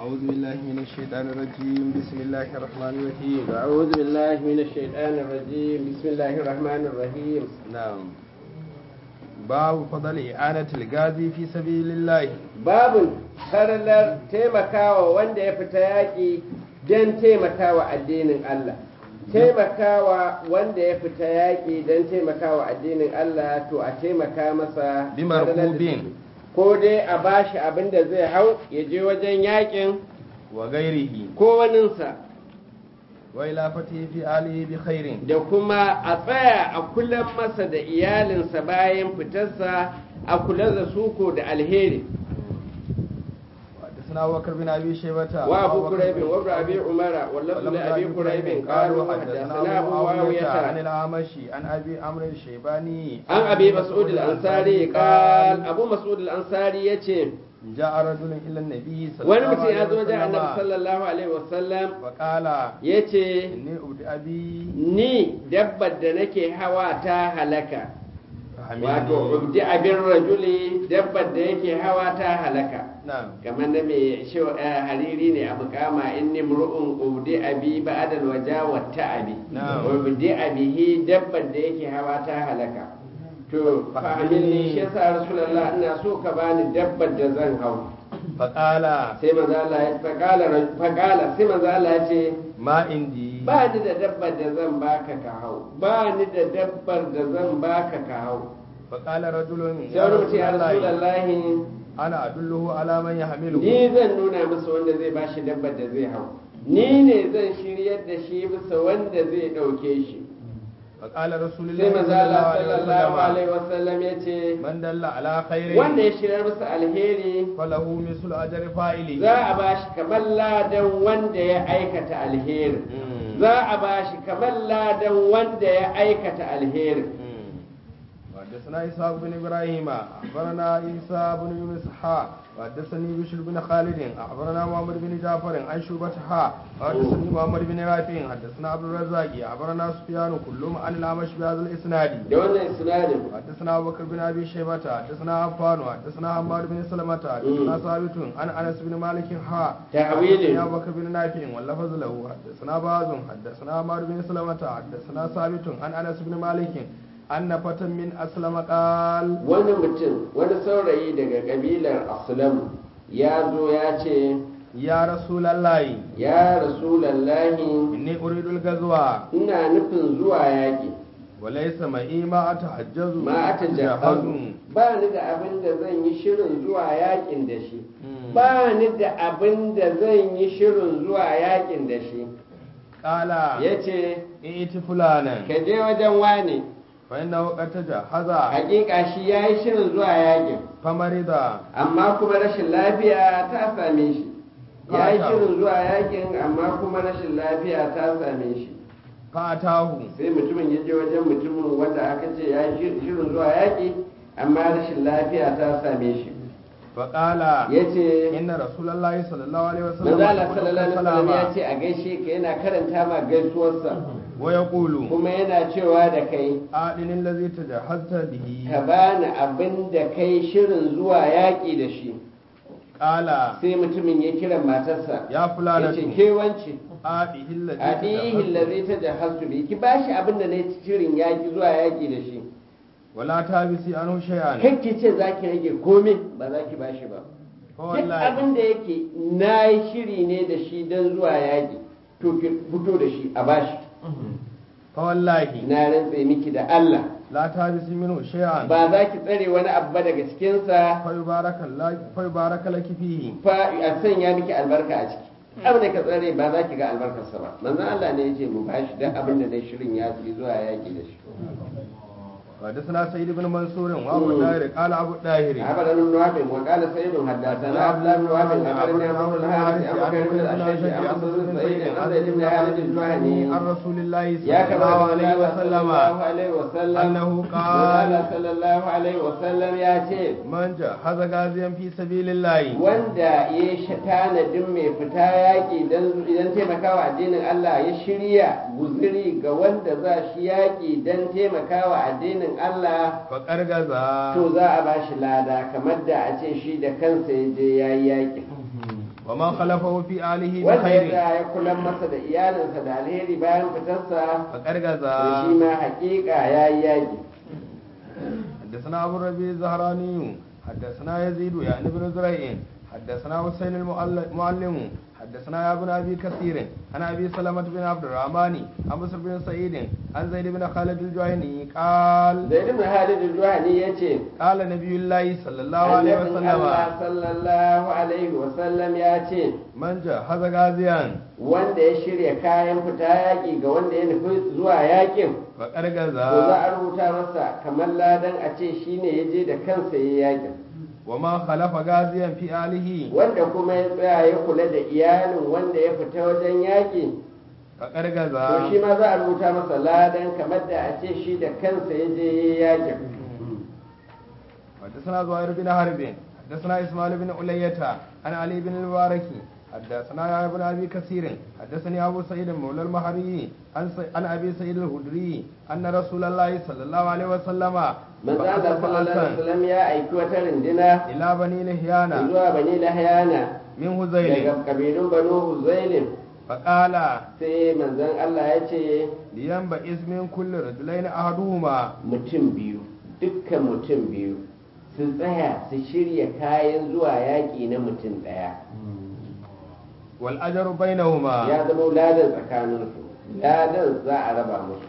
أعوذ بالله من الشيطان الرجيم بسم الله الرحمن الرحيم أعوذ بالله من الشيطان الرجيم بسم الله الرحمن الرحيم نعم باب فضل إعانة الغازي في سبيل الله babu faralar taimakawa wanda ya fita yaƙi don taimakawa addinin Allah taimakawa wanda ya fita yaƙi don taimakawa addinin Allah to a taimaka masa Bimar falalar da kubin. take. ko dai a bashi abin da zai hau ya je wajen yaƙin وغيره ko waninsa وإلى فتح في آله بخير da kuma a tsaya a kula masa da iyalinsa bayan fitarsa a kula da suko da alheri حدثنا أبو بكر بن أبي شيبة وابو كريب وابن ابي عمر واللفظ لابي كريب قالوا حدثنا ابو عن معاويه الأعمش عن أبي عمرو الشيباني عن ابي مسعود الانصاري قال ابو مسعود الانصاري yace جاء رجل إلى النبي صلى wani الله mutum عليه ya zo wajen annabi وسلم sallallahu alaihi wasallam وقال yace إني أبدي أبي ni dabbar da nake hawa ta halaka wato فحملني ubdi abin rajuli dabbar da yake hawa ta halaka نعم kamar na mai shewa hariri ne a mukama in nimru'un ubdi abi ba'dal waja wa ta'abi Na'am. ubdi abihi dabbar da yake hawa ta halaka to fa'amilni shi yasa rasulullah ina so ka bani dabbar da zan hau فقال sai manzo Allah ya faqala faqala sai manzo Allah ya ce ما عندي ba ni da dabbar da zan baka ka hau ba ni da dabbar da zan baka ka hau فقال رجل sai wani mutum ya rasulullahi أنا أدله على من يحمله ni zan nuna masa wanda zai bashi dabbar da zai hau ni ne zan shiryar da shi bisa wanda zai ɗauke shi فقال رسول sai الله maza صلى Allah الله عليه sallallahu وسلم alaihi wasallam ya ce من دل على خير wanda ya shiryar masa alheri فله مثل أجر فاعله za a bashi kamar ladan wanda ya aikata alheri Mm. za a bashi kamar ladan wanda ya aikata alheri وحدثنا إسحاق بن إبراهيم أخبرنا عيسى بن يونس حا وحدثني بشر بن خالد أخبرنا محمد بن جعفر عن شعبة حا وحدثني محمد بن رافع حدثنا عبد الرزاق أخبرنا سفيان كلهم عن الأعمش بهذا الإسناد da wannan isnadin حدثنا أبو بكر بن أبي شيبة حدثنا عفان حدثنا حماد بن سلمة حدثنا ثابت عن أنس بن مالك حا تحويل. حدثنا أبو بكر بن نافع واللفظ له حدثنا باز حدثنا حماد بن سلمة حدثنا ثابت عن أنس بن مالك أن فتى من أسلم قال wani mutum wani saurayi daga kabilar aslam ya zo ya ce يا رسول الله ya rasulallahi إني أريد الغزوة ina nufin zuwa yaƙi وليس معي ما أتحجز ma ata jahazu ba ni da abin da zan yi shirin zuwa yaƙin da shi ba ni da abin da zan yi shirin zuwa yaƙin da shi قال ya ce ائت فلانا ka je wajen wane فإنه قد تجهز hakika shi ya yi shirin zuwa yaƙin فمرض amma kuma rashin lafiya ta same shi ya yi shirin zuwa yaƙin amma kuma rashin lafiya ta same shi فأتاه sai mutumin ya je wajen mutumin wanda aka ce ya yi shirin zuwa yaƙi amma rashin lafiya ta same shi فقال ya ce إن رسول الله صلى الله عليه وسلم manzala يقول sallallahu alaihi wasallam ya السلام ce a gaishe ka yana karanta ma gaisuwarsa ويقول kuma yana cewa da kai أعلن الذي تجهزت به ka bani abin da kai shirin zuwa yaƙi da shi قال sai mutumin ya kira matarsa يا ya فلانة ce ke wance آته الذي adihi تجهزت lazi ta jahastu bi ki bashi abin da na yi shirin yaƙi zuwa yaƙi da shi ولا تابسي عنه شيئا kai ki ce za ki rage komai ba za ki bashi ba duk فوالله abin da yake na yi shiri ne da shi don zuwa yaƙi to ki fito da shi a bashi فوالله na rantse miki da Allah لا تابسي منه شيئا ba za ki tsare wani abu ba daga cikinsa فيبارك لك فيبارك لك فيه fa a sanya miki albarka a ciki abin da ka tsare ba za ki ga albarkarsa ba manzon Allah ne ya ce mu bashi don abin da na yi shirin yaƙi zuwa yaƙi da shi حدثنا سيد بن منصور وابو الداهر قال ابو الداهر عبد بن وهب وقال سيد حدثنا عبد الله بن وهب اخبرني عمرو بن الحارث ابو بكر بن الاشج عن بن سعيد عن زيد بن خالد الجهني عن رسول الله يا صلى كما الله عليه صلى وسلم الله عليه وسلم أنه قال قال صلى الله عليه وسلم يا ce من جهز غازيا في سبيل الله wanda ya shi tanadin mai fita yaƙi idan taimakawa addinin Allah ya shirya guziri ga wanda za shi yaƙi don taimakawa addinin Allah faƙar gaza to za a ba shi lada kamar da a ce shi da kansa ya je ya yi yaƙi ومن خلفه في آله wanda ya بخير tsaya ya kula masa da iyalinsa da alheri bayan fitarsa فقد to غزا shi ma hakika ya yi yaƙi حدثنا أبو الربيع الزهراني حدثنا يزيد يعني بن زريع حدثنا حسين المعلم حدثنا يا ابن أبي كثير عن أبي سلمة بن عبد الرحمن عن بصر بن سعيد عن زيد بن خالد الجهني قال zaid ibn halid al-juhani yace قال نبي الله صلى الله عليه annabin وسلم Allah sallallahu alaihi wa sallam ya ce من جهز غازيا wanda ya shirya kayan fita yaƙi ga wanda ya nufi zuwa yaƙin فقد to za غزا a rubuta masa kamar ladan a ce shine ya je da kansa ya yaƙin ومن خلف غازيا في آله wanda kuma ya tsaya ya kula da iyalin wanda ya fita wajen yaƙi فقد to غزا shi ma za a rubuta masa ladan kamar da a ce shi da kansa ya je ya yaƙin حدثنا زهير بن حرب حدثنا اسماعيل بن علية عن علي بن المبارك حدثنا يا ابن ابي كثير حدثني ابو سعيد مولى المهري عن س- عن ابي سعيد الخدري ان رسول الله صلى الله عليه وسلم manzo بعث Allah sallallahu alaihi بعثا wasallam ya aiki wata rindina الى بني لحيان zuwa bani lahyana من daga هذيل kabilun banu huzailin فقال sai manzon Allah ya ce لينبئس من كل رجلين احدهما mutum biyu dukkan mutum biyu su tsaya su shirya kayan zuwa yaƙi na mutum ɗaya والاجر بينهما ya zama ladan tsakaninsu ladan za a raba musu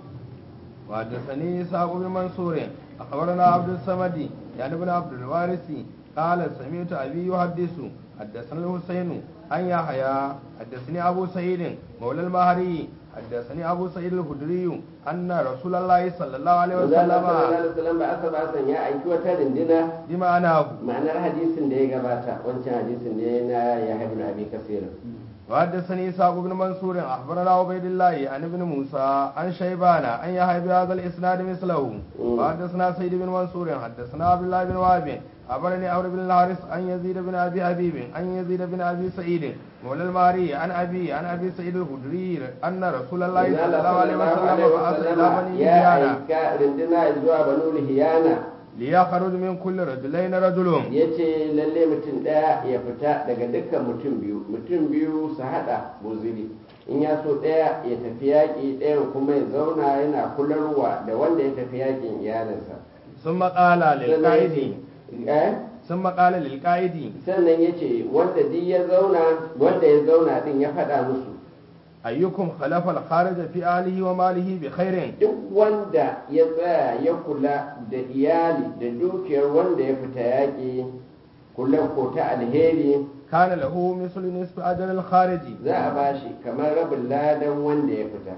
وحدثني إسحاق بن منصور أخبرنا عبد الصمد يعني ابن عبد الوارث قال سمعت أبي يحدث حدثنا الحسين عن يحيى حدثني أبو سعيد مولى المهري حدثني أبو سعيد الخدري أن رسول الله صلى الله عليه manzo Allah sallallahu وسلم alaihi wasallam ba asa ba san ya aiki wata rindina بمعناه ma'anar hadisin da ya gabata wancan hadisin ne na ya ibn abi kasir وحدثني إسحاق بن منصور أخبرنا عبيد الله عن ابن موسى عن شيبان عن يحيى بهذا الإسناد مثله مم. وحدثنا سيد بن منصور حدثنا عبد الله بن وهب أخبرني عمرو بن الحارث عن يزيد بن أبي حبيب عن يزيد بن أبي سعيد مولى الماري عن أبي عن أبي سعيد الخدري أن رسول الله manzo صلى Allah الله عليه sallallahu وسلم alaihi بعث إلى wasallam بني ya لحيان aika rindina zuwa banu lihiyana ليخرج من كل رجلين رجل ya ce lalle mutum ɗaya ya fita daga dukkan mutum biyu mutum biyu su haɗa buziri in ya so ɗaya ya tafi yaƙi ɗayan kuma ya zauna yana kularwa da wanda ya tafi yaƙin iyalinsa ثم قال sannan ya للقائد ce eh? ثم قال للقائد sannan ya ce wanda duk ya zauna wanda ya zauna din ya faɗa musu أيكم خلف الخارج في أهله وماله بخير duk wanda ya tsaya ya kula da iyali da dukiyar wanda ya fita yaƙi kula ko ta alheri كان له مثل نصف أجر الخارج za a bashi kamar rabin ladan wanda ya fita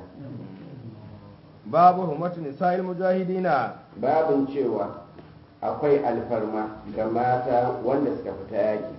باب همة نساء المجاهدين babin cewa akwai alfarma ga mata wanda suka fita yaƙi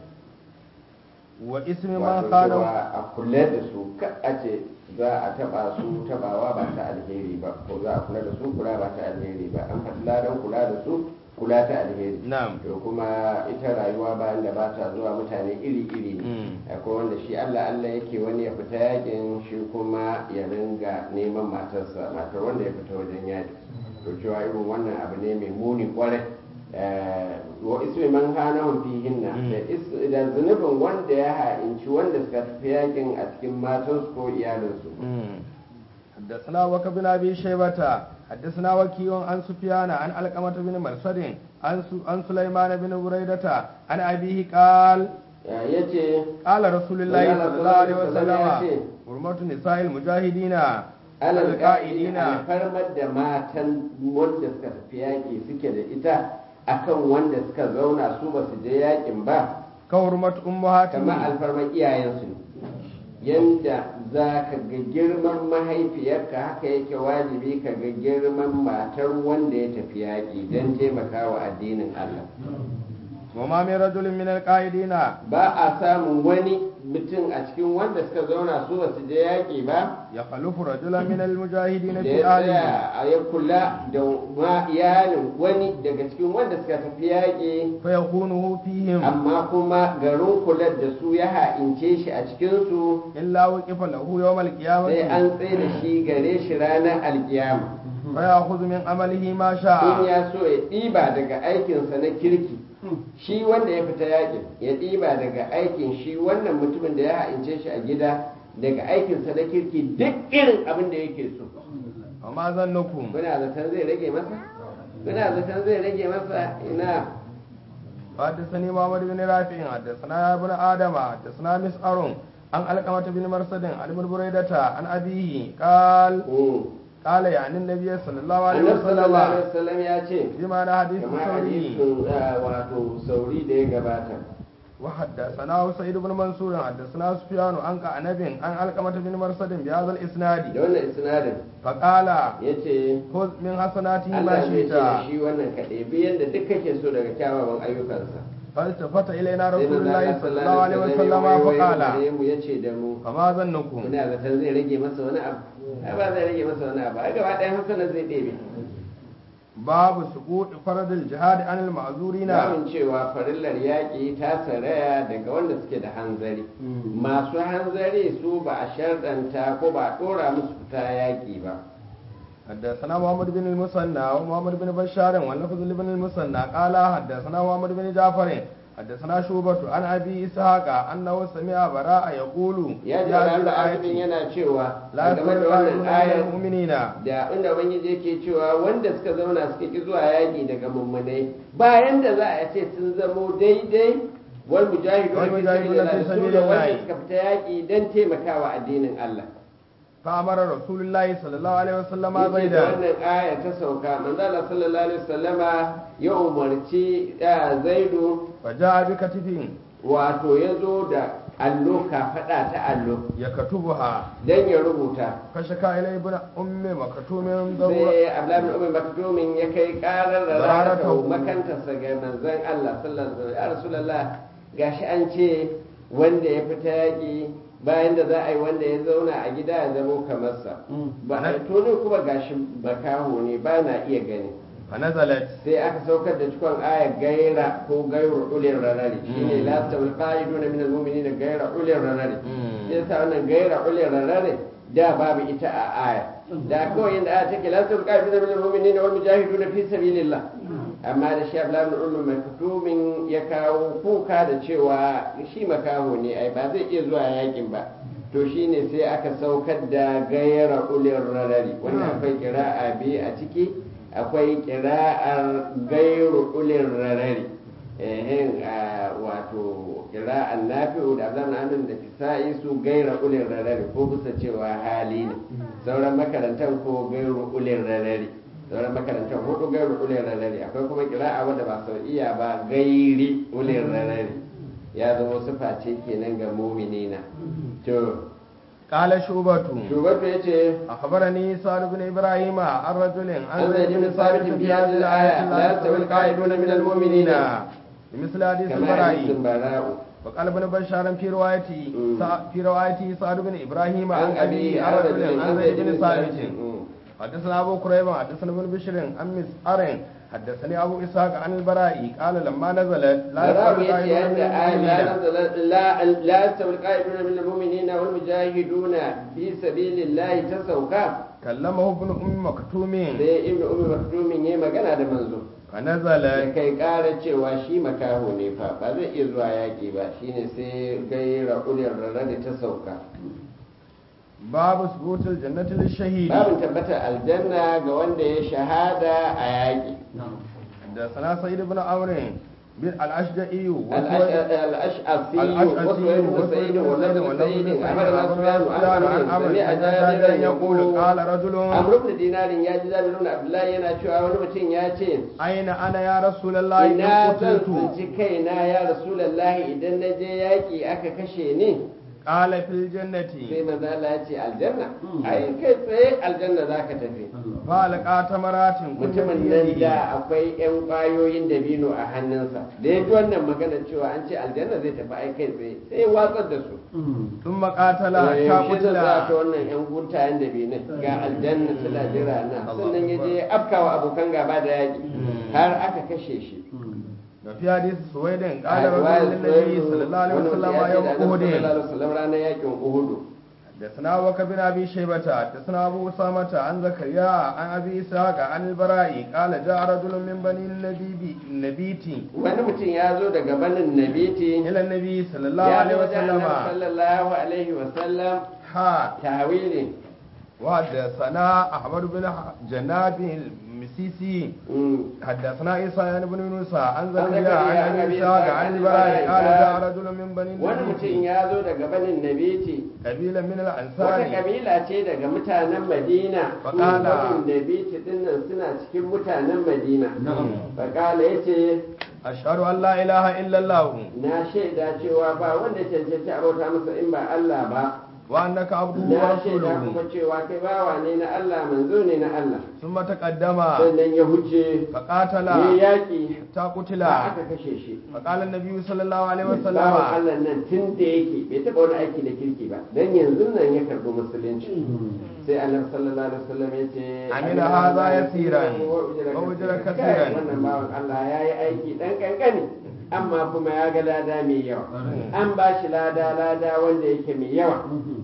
واسم من wato خانه cewa a kula da su ka a ce za a taba su tabawa ba ta alheri ba ko za a kula da su kula ba ta alheri ba an faɗi ladan kula da su kula ta alheri نعم to kuma ita rayuwa bayan da ba ta zuwa mutane iri-iri ne Mm. akwai wanda shi Allah Allah yake wani ya fita yakin shi kuma ya ringa neman matarsa matar wanda ya fita wajen yaki to cewa irin wannan abu ne mai muni kwarai Eh, wa ismi man hanahum fihinna Mm. da is- da zunubin wanda ya ha'inci wanda suka tafi yakin a cikin matansu ko iyalinsu مم. حدثنا وك بن أبي شيبة حدثنا وكيع عن سفيان عن علقمة بن مرصد عن سو- عن سليمان بن بريدة عن أبيه قال ya ce قال رسول الله Allah صلى الله عليه sallallahu alaihi wasallam ya وسلم ce, حرمة نساء المجاهدين alal ka'idi القائدين alfarmar da matan wanda suka tafi yaƙi suke da ita akan wanda suka zauna su ba su je yaƙin ba كحرمة kamar أمهاتهم alfarmar iyayensu ne yanda za ka ga girman mahaifiyarka haka yake wajibi ka ga girman matar wanda ya tafi yaƙi don taimakawa addinin Allah وما من رجل من القائدين ba a samun wani mutum a cikin wanda suka zauna su ba su je yaƙi ba يخلف رجلا من المجاهدين da في ya آله tsaya a ya kula da ma iyalin wani daga cikin wanda suka tafi yaƙi فيخونه فيهم amma kuma garin kular da su ya ha'ince shi a cikinsu إلا وقف له يوم sai القيامة an tsaye da shi gare shi ranar alkiyama فيأخذ من عمله ما in شاء ya so ya ɗiba daga aikinsa na kirki shi wanda ya fita yakin ya ɗiba daga aikin shi wannan mutumin da ya ha'ince shi a gida daga aikinsa na kirki duk irin abin da yake so amma zannukum kuna zaton zai rage masa kuna zaton zai rage masa ina حدثني محمد بن رافع حدثنا ابن ادم حدثنا مسعر عن علقمة بن مرصد عن ابن بريدة عن أبيه قال Mm. قال يعني النبي صلى الله عليه annabi sallallahu alaihi وسلم wasallam ya ce بما أنا حديث kamar ثوري hadisin ah, wato sauri da ya gabata وحدثنا سعيد بن منصور حدثنا سفيان عن كعنب عن علقمة بن مرصد بهذا da الإسناد wannan isnadin فقال ya ce خذ من حسناته ما Allah zai ce da شئت shi wannan kaɗai biyan da duk kake so daga kyawawan ayyukansa فالتفت إلينا sai رسول manzo الله Allah صلى الله عليه وسلم ya waiwaye فقال gare mu ya ce da mu فما ظنكم muna zaton zai rage masa wani abu ai ba zai rage masa wani abu ai gaba ɗayan hasanar zai ɗebe باب سقوط فرض الجهاد عن المعذورين Zamun cewa farillar yaƙi ta saraya daga wanda suke da hanzari masu hanzari su ba a sharɗanta ko ba a ɗora musu fita yaƙi ba حدثنا محمد بن المثنى ومحمد بن بشار واللفظ لابن المثنى قال حدثنا محمد بن جعفر حدثنا شوبة عن أبي إسحاق أنه سمع براء يقول ya ji في هذه wani ayatin الآية yana cewa لا game da يستوي wannan من ayar المؤمنين da inda ubangiji yake cewa wanda suka zauna suka ki zuwa yaƙi daga mummunai bayan da za a ce sun zamo daidai wal mujahidu Wal fi mujahiduna sabilillah fi da su da wanda sabilillah. suka fita yaƙi don taimakawa addinin Allah فأمر رسول الله صلى الله عليه وسلم Yace da زيدا wannan aya ta sauka manzo Allah sallallahu alaihi wasallama ya umarci ya Zaidu فجاء بكتف wato ya zo da allo kafaɗa ta allo يكتبها dan ya rubuta فشكا إلى ابن أم مكتوم ضرورة sai Abdullahi bin Umar Maktumin ya kai karar da Rarata rarata hu. makantarsa ga manzon Allah sallallahu alaihi wasallam ya Rasulullah gashi an ce wanda ya fita yaƙi bayan da za a yi wanda ya zauna a gida ya zamo kamar sa ba a to ne kuma gashi bakaho ne ba na iya gani فنزلت sai aka saukar da cikon ayar gaira ko gairu ulin ranari shine la tawil qa'iduna min al-mu'minina gaira ulin ranari Mm. sai sa wannan gaira ulin ranari da babu ita a aya da kawai yanda aya take la tawil qa'iduna min al-mu'minina wal mujahiduna fi sabilillah amma da shi Abdullahi ibn Umar maktumin ya kawo kuka da cewa shi makaho ne ai ba zai iya zuwa yakin ba to shine sai aka saukar da gaira ulin ranari wannan akwai kira'a biyu a ciki akwai kira'ar gairu ulin rarari ehin a wato kira'ar nafi'u da abdan amin da kisa'i su gaira ulin rarari ko bisa cewa hali ne sauran makarantar ko gairu ulin rarari sauran makarantar hudu gairu ulin rarari akwai kuma kira'a wadda ba sau iya ba gairi ulin rarari ya zama sufa ce kenan ga muminina to قال شوبة shugaba ya ce أخبرني سعد بن إبراهيم عن رجل عن عن زيد بن ثابت في هذه الآية لا يستوي القاعدون من المؤمنين بمثل حديث كما حديث البراء براء وقال ابن بشار في روايته مم. في روايته سعد بن إبراهيم عن عن أبي أبي عن رجل عن زيد بن ثابت مم. حدثنا أبو كريب حدثنا ابن بشر عن مسعر حدثني أبو إسحاق عن البراء قال لما نزلت لا براء يستوي يأتي القاعدون عند من آية لا المؤمنين نزل لا لا يستوي القائدون من المؤمنين والمجاهدون في سبيل الله تسوكا كلمه ابن أم مكتوم sai ibnu ummi maktumin yayi magana da manzo ya فنزلت kai ƙara cewa shi makaho ne fa ba zai iya zuwa yaƙi ba shine sai gaira ulil rarradi ta sauka باب ثبوت الجنة للشهيد babin tabbatar aljanna ga wanda ya shahada a yaƙi حدثنا سيد بن عمرو بن الأشجعي الأشعثي الأشعثي وسويد بن وسويد سعيد بن والنبي سعيد بن سعيد والنبي أمرنا سفيان عن عن عمرو عمرو سمع عن جابر جابر يقول يقول قال رجل عمرو بن دينار ya ji Jabir ibn Abdullahi yana cewa wani mutum ya ce أين أنا يا رسول الله إن ina zan قتلت tsinci kaina ya Rasulullahi idan na je yaƙi aka kashe ni قال في الجنة sai manzo Allah ya ce aljanna ai kai tsaye aljanna zaka tafi فألقى تمرات كن mutumin في nan يده da akwai 'yan ƙwayoyin dabino a hannunsa da ya ji wannan magana cewa an ce aljanna zai tafi ai kai tsaye sai ya watsar da su ثم قاتل Eh, حتى yaushe zan za ta قتل wannan 'yan guntayen dabinai ga aljanna suna jira na sannan ya je ya afkawa abokan gaba da yaƙi har aka kashe shi وفي حديث سويد قال a رسول riwayar النبي Suwaidu, صلى الله عليه wani وسلم mutum ya ce يوم da Annabi sallallahu أحد alaihi wasallam ranar yaƙin Uhudu حدثنا وك بن ابي شيبه حدثنا ابو اسامه عن زكريا عن ابي اسحاق عن البراء قال جاء رجل من بني النبي النبيت wani mutum ya zo daga banin nabiti الى النبي صلى الله ya عليه zo wajen وسلم annabi sallallahu alaihi wasallam ها tawili وحدثنا احمد بن جناب المسيسي Mm. حدثنا عيسى بن يونس عن زكريا زكريا عن عن ابي أبي اسحاق إسحاق عن عن البراء البراء قال قال جاء رجل من بني wani mutum النبيت ya zo daga banin nabiti قبيله من wata الانصار kabila ce daga mutanen madina su Faƙala. banin nabiti dinnan suna cikin mutanen madina faƙala ya ce اشهد ان لا اله الا الله na shaida cewa ba wanda cancanci a bauta masa in ba Allah ba وانك عبده na shaida ورسوله kuma cewa kai bawa ne na Allah manzo ne na Allah ثم تقدم sannan ya huce فقاتل ya yaƙi حتى قتل ba aka kashe shi فقال النبي صلى الله عليه bawan وسلم Allah nan tun da yake bai taɓa wani aiki da kirki ba dan yanzu nan ya karɓi musulunci sai annabi sallallahu alaihi wasallam ya ce Amina hadha yasiran, wa ujra Kai, kasiran. wannan bawan Allah ya yi aiki dan kankani amma kuma ya ga lada mai yawa an ba shi lada lada wanda yake mai yawa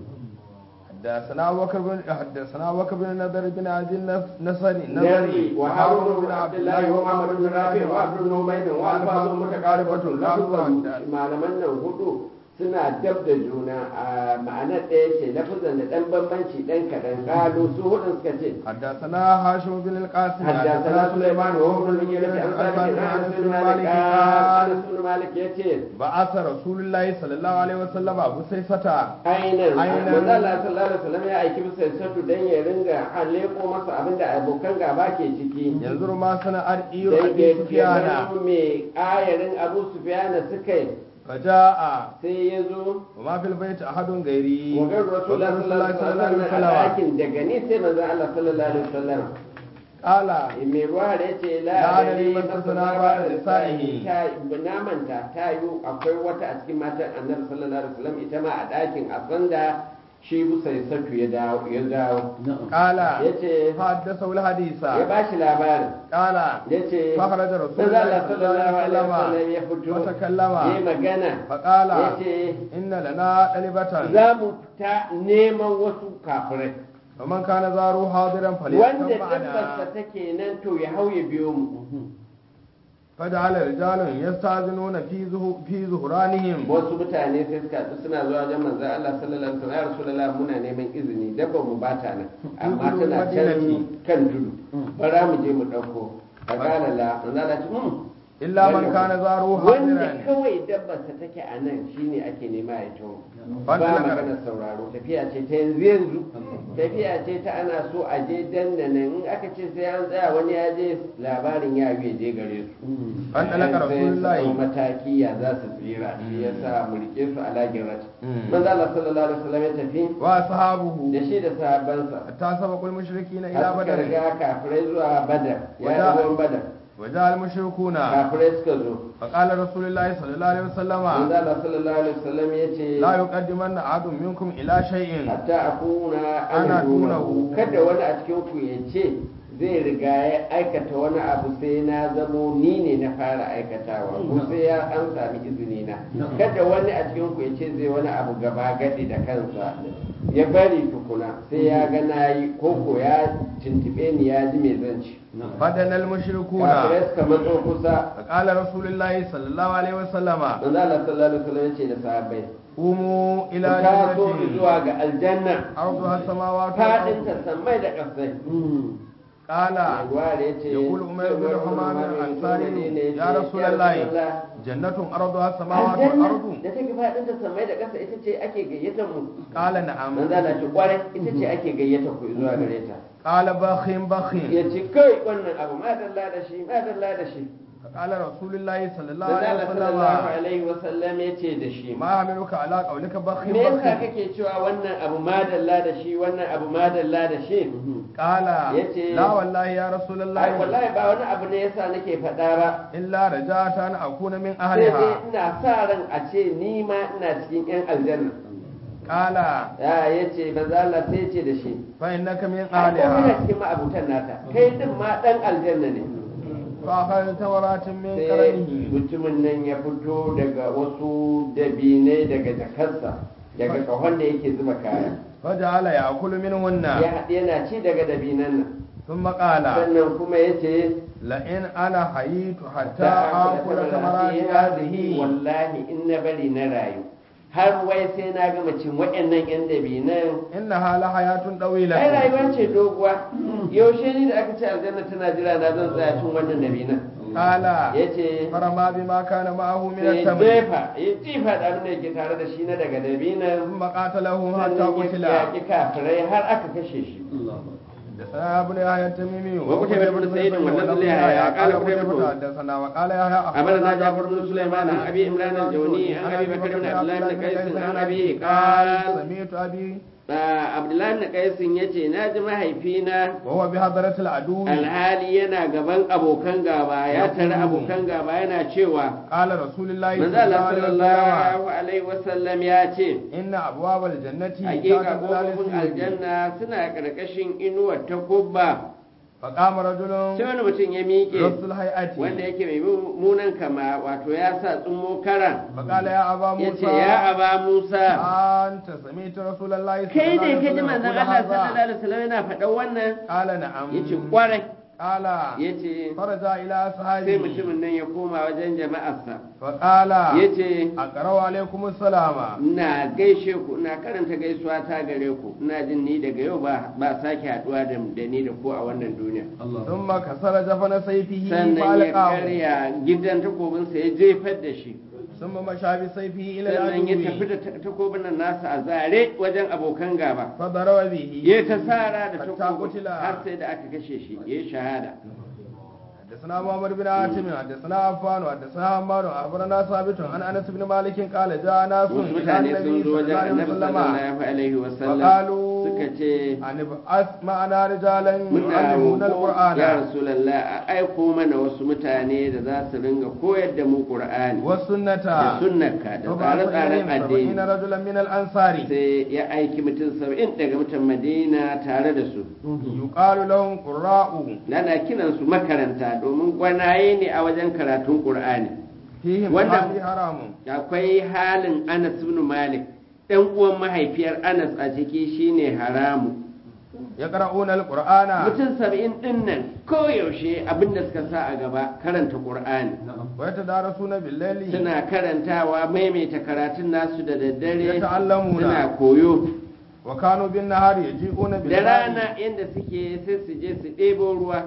حدثنا بكر بن حدثنا بكر بن نضر بن عبد النصري نبي نصري وهارون بن عبد الله ومحمد بن رافع وعبد بن حميد والفاظ متقاربة لفظا malaman nan hudu suna dab da juna a ma'anar ɗaya ce lafazan da ɗan bambanci ɗan kaɗan ƙalu su hudun suka ce حدثنا هاشم بن القاسم حدثنا سليمان وهو ابن المغيرة عن ثابت عن انس بن مالك قال انس بن مالك يتي بعث رسول الله صلى الله عليه وسلم ابو سيسة ainihin Ainihin. manzo Allah sallallahu alaihi wasallam ya aiki bisa sadu dan ya ringa haleko masa abinda abokan gaba ke ciki ينظر ما صنع إير dan أبي ya سفيان gano me ayarin Abu Sufyan suka yi فجاء sai ya zo وما في البيت أحد غيري wajen rasulullah sallallahu alaihi wasallam a ɗakin daga ni sai manzo Allah sallallahu alaihi wasallam قال mai ruwa da yace la La adari adari man tasana ba da lisa'ihi. ta na manta ta yi akwai wata a cikin matan annabi sallallahu alaihi wasallam ita ma a ɗakin a sanda shi busai satu ya dawo ya dawo قال yace فحدثه الحديث ya bashi labarin قال yace فخرج رسول manzo الله Allah صلى الله sallallahu عليه alaihi wasallam وسلم ya fito وتكلم yayi magana فقال yace إن لنا طلبة za mu ta neman wasu kafirai ومن كان زاره حاضرا wanda فليكن dabbarsa معنا take nan to ya hau ya biyo mu فجعل رجال يستاذنون في زه- في ظهرانهم wasu mutane sai suka haɗu suna zuwa wajen manzon Allah sallallahu alaihi wasallam ya rasulullah muna neman izini dabba mu bata nan amma Kudu tana can madinati. kan tudu bara mu je mu ɗauko faqala la manzon Allah ce "Hmm, إلا من كان زاره wanda حاضرا kawai dabbarsa take a nan shine ake nema ya taho ba Wanda na- magana sauraro tafiya ce ta yanzu yanzu tafiya ce ta ana so a je dandanan in aka ce sai an tsaya wani ya je labarin ya yi je gare su Wanda na Sai su Rasulullahi. ɗau mataki ya za su tsira shi ya sa mu rike su a lagin rat Mm. manzo Allah sallallahu alaihi wasallam ya tafi وأصحابه da shi da sahabbansa حتى سبقوا المشركين إلى har suka بدر riga kafirai zuwa badar ya Wada- ruwan badar وجاء المشركون kafirai suka zo فقال رسول الله صلى الله عليه وسلم manzo Allah sallallahu alaihi wasallam ya ce لا يقدمن أحد منكم إلى شيء hatta akuna Ana ana dunahu. dunahu kada wani a cikin ku ya ce zai riga ya aikata wani abu sai na zamo ni ne na fara aikatawa ko sai ya an sami izini na kada wani a cikin ku ya ce zai wani abu gaba gadi da kansa ya bari tukuna sai ya ga nayi ko ko ya tuntube ni ya ji mai zanci فدنا المشركون kafirai suka matso kusa فقال رسول الله صلى الله عليه وسلم manzo Allah sallallahu alaihi wasallam ya ce da sahabbai قوموا ku إلى taso جنة zuwa ga aljanna عرضها السماوات fadin والأرض ta sammai da ƙasai قال Yagwar ya ce, يقول عمر بن حمام الأنصاري يا رسول الله جنة أرضها السماوات Aljanna والأرض da take faɗin ta samai da ƙasa ita ce ake gayyatar mu. قال نعم Manzo Allah ce kwarai ita ce ake gayyatar ku zuwa gare ta. قال بخ بخ Ya ce kai wannan abu ma dalla da shi ma dalla da shi. فقال رسول الله صلى الله Manzo عليه Allah sallallahu وسلم alaihi wa sallam ya ce da shi. ما حملك على قولك بخ Me yasa بخ kake cewa wannan abu ma dalla da shi wannan abu ma dalla da shi? قال yace, لا والله يا رسول Ai الله wallahi ba wani abu ne yasa nake faɗa ba. إلا رجعت أن أكون من Sai dai أهلها ina sa ran a ce ni ma ina cikin 'yan aljanna. قال ya ya ce manzo Allah sai ya ce da shi فإنك من ai ko kana أهلها cikin ma'abutan nata kai din ma dan aljanna ne فأخذ تمرات من sai قرنه mutumin nan ya fito daga wasu dabinai daga jakarsa daga kahon da yake zuba kaya فجعل يأكل منهن ya haɗe yana ci daga dabinan nan ثم قال sannan kuma ya ce لئن أنا حييت حتى ta آكل ثمرات هذه wallahi in na bari na rayu har wai sai na gama cin waɗannan yan dabinan إنها لحياة طويلة ai rayuwa ce doguwa yaushe ni da aka ce aljanna tana jira na zan tsaya cin wannan dabinan قال ya ce فرما بما كان معه من sai التمر jefa ya jifa da abin da yake tare da shi na daga dabinan ثم قاتلهم حتى sannan قتل ya yaƙi kafirai har aka kashe shi حدثنا ابن يحيى التميمي وقتيبة بن سعيد واللفظ ليحيى قال قتيبة حدثنا وقال يحيى أخبرنا جعفر بن سليمان عن أبي عمران الجوني عن أبي بكر بن عبد الله بن قيس عن أبيه قال سمعت ابي آه، عبد الله بن قيس yace na ji mahaifina وهو بحضرة العدو alhali yana gaban abokan gaba ya tare abokan gaba yana cewa قال رسول الله manzo صلى الله Allah عليه وسلم sallallahu alaihi wasallam ya ce إن أبواب الجنة hakika تحت ظلال kofofin السيوف aljanna suna karkashin inuwar takubba فقام رجل sai wani mutum ya miƙe رأس الهيئة wanda yake mai munan kama wato ya sa tsummo karan فقال يا أبا ya ce موسى ya aba musa أنت سمعت رسول الله صلى kai الله ne عليه ka ji وسلم manzon يقول Allah sallallahu هذا alaihi wasallam yana faɗan wannan قال نعم yace kwarai قال yace فرجع إلى sai أصحابه mutumin nan ya koma wajen jama'arsa فقال yace أقرأ عليكم السلام ina gaishe ku ina karanta gaisuwa ta gare ku ina jin ni daga yau ba ba sake haduwa da da ni da ku a wannan duniya ثم كسر جفن سيفه sannan ya فألقاه karya gidan takobinsa ya jefar da shi ثم مشى بسيفه إلى sannan ya tafi العدو da ta- takobin nan nasa a zare wajen abokan gaba فضرب به ya ta sara da Hatta takobin kutila. har sai da aka kashe shi ya shahada حدثنا محمد بن عاصم حدثنا عفان حدثنا عمار أخبرنا ثابت عن أنس بن مالك قال جاء ناس wasu إلى mutane النبي sun zo صلى wajen الله عليه annabi وسلم sallallahu alaihi wasallam فقالوا suka ce أن ابعث معنا رجالا muna يعلمون roƙo ya القرآن rasulallah a aiko mana wasu mutane da za su ringa koyar da mu qur'ani والسنة da sunnarka da فبعث tsare-tsaren إليهم سبعين addini رجلا من الأنصار sai ya aiki mutum saba'in daga mutan madina tare da su يقال لهم قراء nana kiran su makaranta domin gwanaye ne a wajen karatun qur'ani فيهم Wannan- هذه حرام akwai halin anas ibn malik ɗan uwan mahaifiyar anas a ciki shine haramu يقرؤون القرآن mutum saba'in ɗin nan koyaushe abinda suka sa a gaba karanta qur'ani ويتدارسون بالليل suna karantawa maimaita karatun nasu da daddare يتعلمون suna koyo وكانوا بالنهار يجيئون da بالليل rana inda suke sai su je su ɗebo ruwa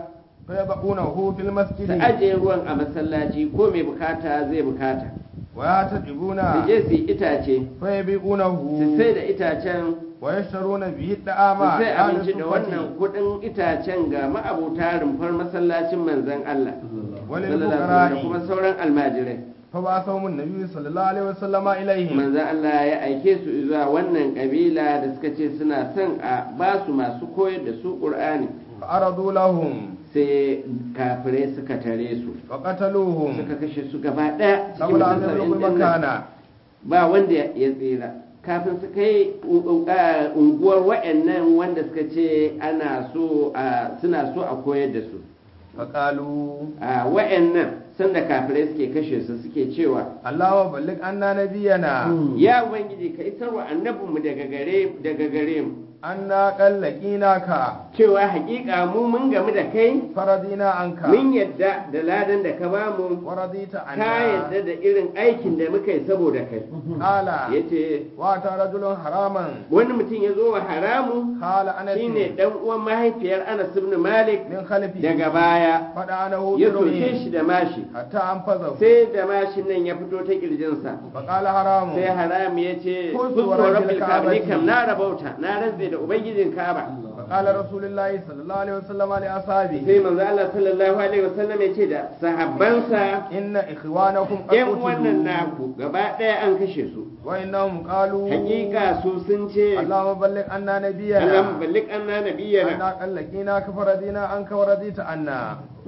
فيضعونه في su المسجد ajiye ruwan a masallaci ko mai bukata zai bukata ويعتدبون su je su yi itace فيبيعونه su sai da itacen ويشترون به su الطعام sai أهل abinci da wannan الصفة kudin itacen ga ma'abuta rumfar masallacin manzon Allah sallallahu alaihi wasallam da kuma وللفقراء sauran almajirai فبعثهم النبي صلى الله عليه وسلم إليهم manzon Allah ya aike su zuwa wannan kabila da suka ce suna son a ba su masu koyar da su Qur'ani فعرضوا لهم sai kafirai suka tare su وقتلوهم suka kashe su gaba ɗaya cikin قبل أن mutum يبلغوا saba'in ɗin nan. المكان ba wanda ya tsira kafin su kai uh, unguwar wa'annan wanda suka ce ana so a suna so a koyar da su فقالوا a wa'annan sanda kafirai suke kashe su suke cewa اللهم بلغ عنا نبينا ya ubangiji ka isar wa annabinmu daga gare daga gare mu أنا قد لقيناك cewa hakika mu mun gamu da kai فرضينا عنك mun yadda da ladan da ka bamu ورضيت ka عنا yadda da irin aikin da muka yi saboda kai قال yace واتى رجل حراما wani mutum ya zo wa haramu قال أنا shine dan uwan mahaifiyar Anas ibn Malik من خلفي daga baya فدعنه ya soke برمه shi da mashi حتى أنفذه sai da mashin nan ya fito ta kirjinsa فقال حرام sai haram ya ce Kun kusa tsoron rabbil ka'aba ni Ka'abati. kam na rabauta na rantse da ubangijin Ka'aba فقال رسول الله صلى الله عليه وسلم لأصحابه sai manzo Allah sallallahu alaihi wasallam ya ce da sahabbansa إن إخوانكم قد yan wannan قتلوا naku gaba ɗaya an kashe su وإنهم قالوا hakika su sun ce اللهم بلغ عنا Allah نبينا ballik anna nabiyana أنا قد لقيناك فرضينا عنك ورضيت عنا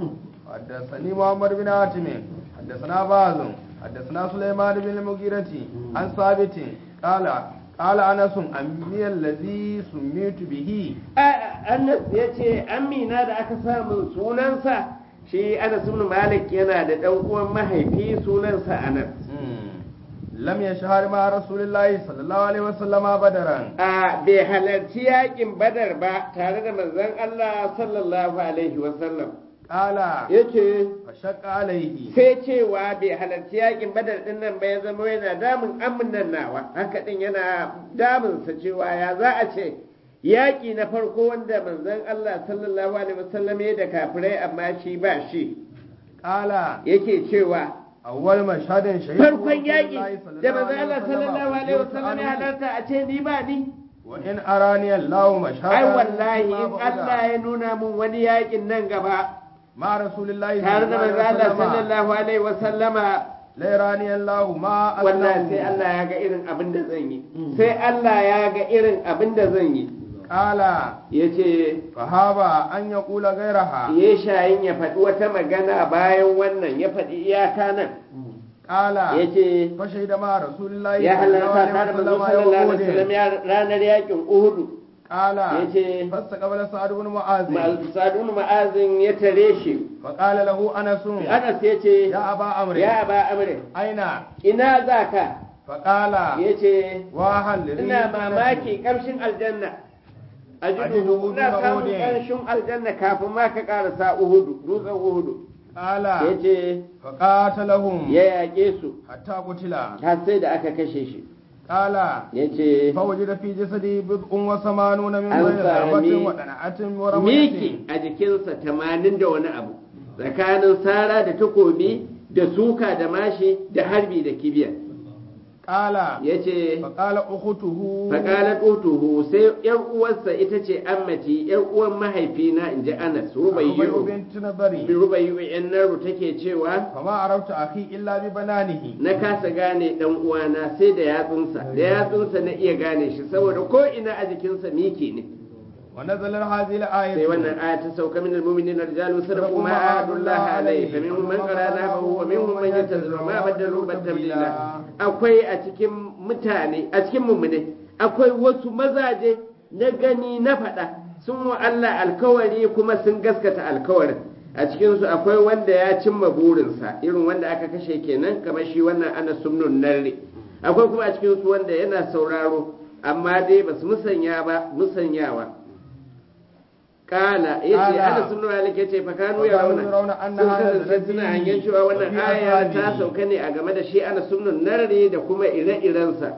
حدثني محمد بن حاتم حدثنا باز حدثنا سليمان بن المغيرة عن ثابت قال قال أنس أمي الذي سميت به Anas ya ce amina da aka samu sunansa shi Anas ibn Malik yana da ɗan uwan mahaifi sunansa Anas لم يشهر مع رسول الله صلى الله عليه وسلم بدرا a bai halarci yakin badar ba tare da manzon Allah sallallahu alaihi wasallam قال yace فشق عليه sai cewa bai halarci yakin badar din nan ba ya zama yana damun amin nan nawa haka din yana damunsa cewa ya za a ce yaƙi na farko wanda manzon Allah sallallahu alaihi wasallam ya da kafirai amma shi ba shi قال yake cewa أول مشهد شهيد farkon yaƙi da manzon Allah sallallahu alaihi wasallam ya halarta a ce ni ba ni وإن أراني الله مشهدا ai wallahi فيما in بعد Allah ya nuna mun wani yaƙin nan gaba مع رسول الله tare da manzon Allah وسلم sallallahu alaihi wasallama ليراني الله ما wallahi sai أصنعه Allah ya ga irin abin da zan yi sai Allah ya ga irin abin da zan yi قال yace فهابا أن يقول غيرها ya shayin ya faɗi wata magana bayan wannan ya faɗi iyaka nan قال yace فشهد مع رسول الله ya halarta tare da manzo sallallahu alaihi wasallam وسلم ya- ranar yakin Uhudu قال yace فاستقبل سعد بن معاذ Sa'adun ma'azin ya tare shi فقال له أنس Anas yace يا أبا عمرو ya ba amre أين ina zaka فقال yace وهل لي ina mamaki kamshin aljanna Ajidu ajidu ina duna samun Uhudin. kamshin aljanna kafin ma ka karasa uhudu dutsen uhudu قال yace فقاتلهم ya yaƙe su حتى قتل har sai da aka kashe shi قال yace فوجد في جسدي بضع وثمانون من An بين ضربة sami ودنعة ورمية miki a jikinsa tamanin da wani abu tsakanin sara da takobi da suka da mashi da harbi da kibiya قال yace فقال أخته faƙalar utuhu sai ‘yar uwarsa ita ce ammati ‘yar uwan mahaifina in ji anas ربيع rubayyu بنت نظري rubayyu ‘yan naru take cewa فما عرفت أخي إلا ببنانه na kasa gane dan uwana sai da yatsunsa da yatsunsa na iya gane shi saboda ko ina a jikinsa miki ne ونزل هذه الآية sai wannan aya ta sauka min almu'minin rijalun sadaqu ma ahadullah alayhi fa minhum man qarana wa minhum man yantazir ma badalu badalila akwai a cikin mutane a cikin mummune akwai wasu mazaje na gani na faɗa sun wa Allah alkawari kuma sun gaskata alkawarin a cikinsu akwai wanda ya cimma burinsa irin wanda aka kashe kenan kamar shi wannan ana sumnun narre akwai kuma a cikinsu wanda yana sauraro amma dai ba su musanya ba musanyawa kala yace Kala. ana sunu malik yace fa kanu ya Fakanu rauna yarawna anna sun hadha kasance alladhi suna hangen cewa wannan fi aya ta ashabihi. sauka ne a game da shi ana sunnun narre da kuma ire-irensa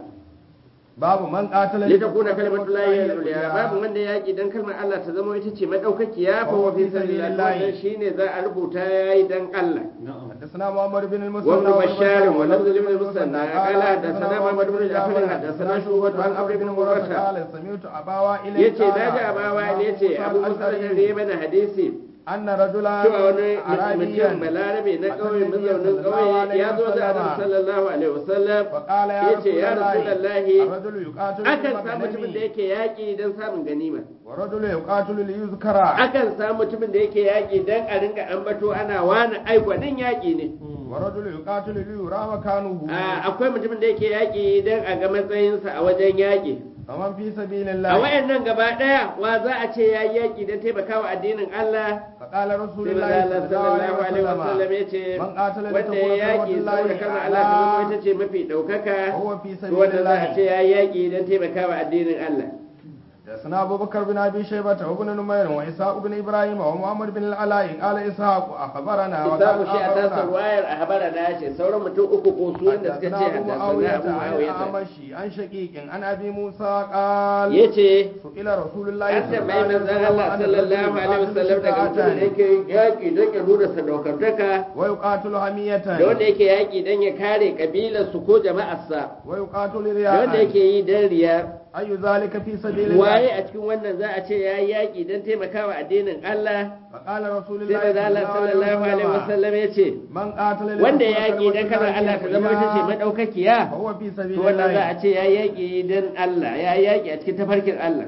باب من قاتل litakuna kalimatullahi al-ulya babu wanda yaki dan kalmar Allah ta zama ita ce madaukakiya fa wa fi sabilillah wannan shine za a rubuta yayi dan Allah حدثنا محمد بن المثنى وابن بشار والبشار ولفظ ابن المثنى قال حدثنا محمد بن جعفر حدثنا شعبة عن عمرو بن مرة قال سمعت أبا وائل yace قال naji abawa ne yace موسى abu musa الأشعري da mana hadisi أن رجلا cewa wani أعرابيا mutum balarabe na ƙauye mazaunin ƙauye ya zo da annabi sallallahu alaihi wasallam فقال يا yace رسول ya الله rasulullahi الرجل يقاتل akan في samu mutumin da المغنم yake yaƙi don samun ganima ورجل يقاتل ليذكر akan samu mutumin da yake yaƙi don a ringa ambato ana wani aikwanin yaƙi ne ورجل يقاتل ليرى مكانه A, akwai mutumin da yake yaƙi don a ga matsayinsa a wajen yaƙi فمن في سبيل a الله wayannan gaba ɗaya wa za a ce ya yi yaƙi don taimakawa addinin Allah فقال رسول sai الله manzo Allah صلى الله sallallahu alaihi عليه wasallam وسلم ya ce من قاتل wanda ya لتكون yaƙi كلمة saboda الله kalmar Allah ta zama أعلى ita ce mafi ɗaukaka وهو في to سبيل wannan za a ce الله ya yi yaƙi don taimakawa addinin Allah حدثنا أبو بكر بن أبي شيبة وابن نمير وإسحاق بن إبراهيم ومحمد بن العلاء قال إسحاق أخبرنا Isaku shi a آخرنا. tasar wayar a habara da ce sauran mutum uku ko su wanda suka ce حدثنا أبو haddasa معاوية Abu عن Muawiya الأعمشي عن شقيق عن أبي موسى قال yace سئل رسول الله an tambayi manzon Allah sallallahu alaihi wasallam daga mutum da yake yaƙi don ya nuna sadaukantaka ويقاتل حمية da wanda yake yaƙi don ya kare kabilarsu ko jama'arsa ويقاتل da wanda رياء yake yi don riya أي ذلك في سبيل waye الله a cikin wannan za a ce ya yi yaƙi don taimakawa addinin Allah فقال رسول sai الله da Allah sallallahu alaihi wasallam ya ce من قاتل wanda ya لتكون yaƙi don كلمة kalmar Allah ta zama ita ce الله madaukakiya فهو في to سبيل wannan za الله a ce ya yi yaƙi don Allah ya yi yaƙi a cikin tafarkin Allah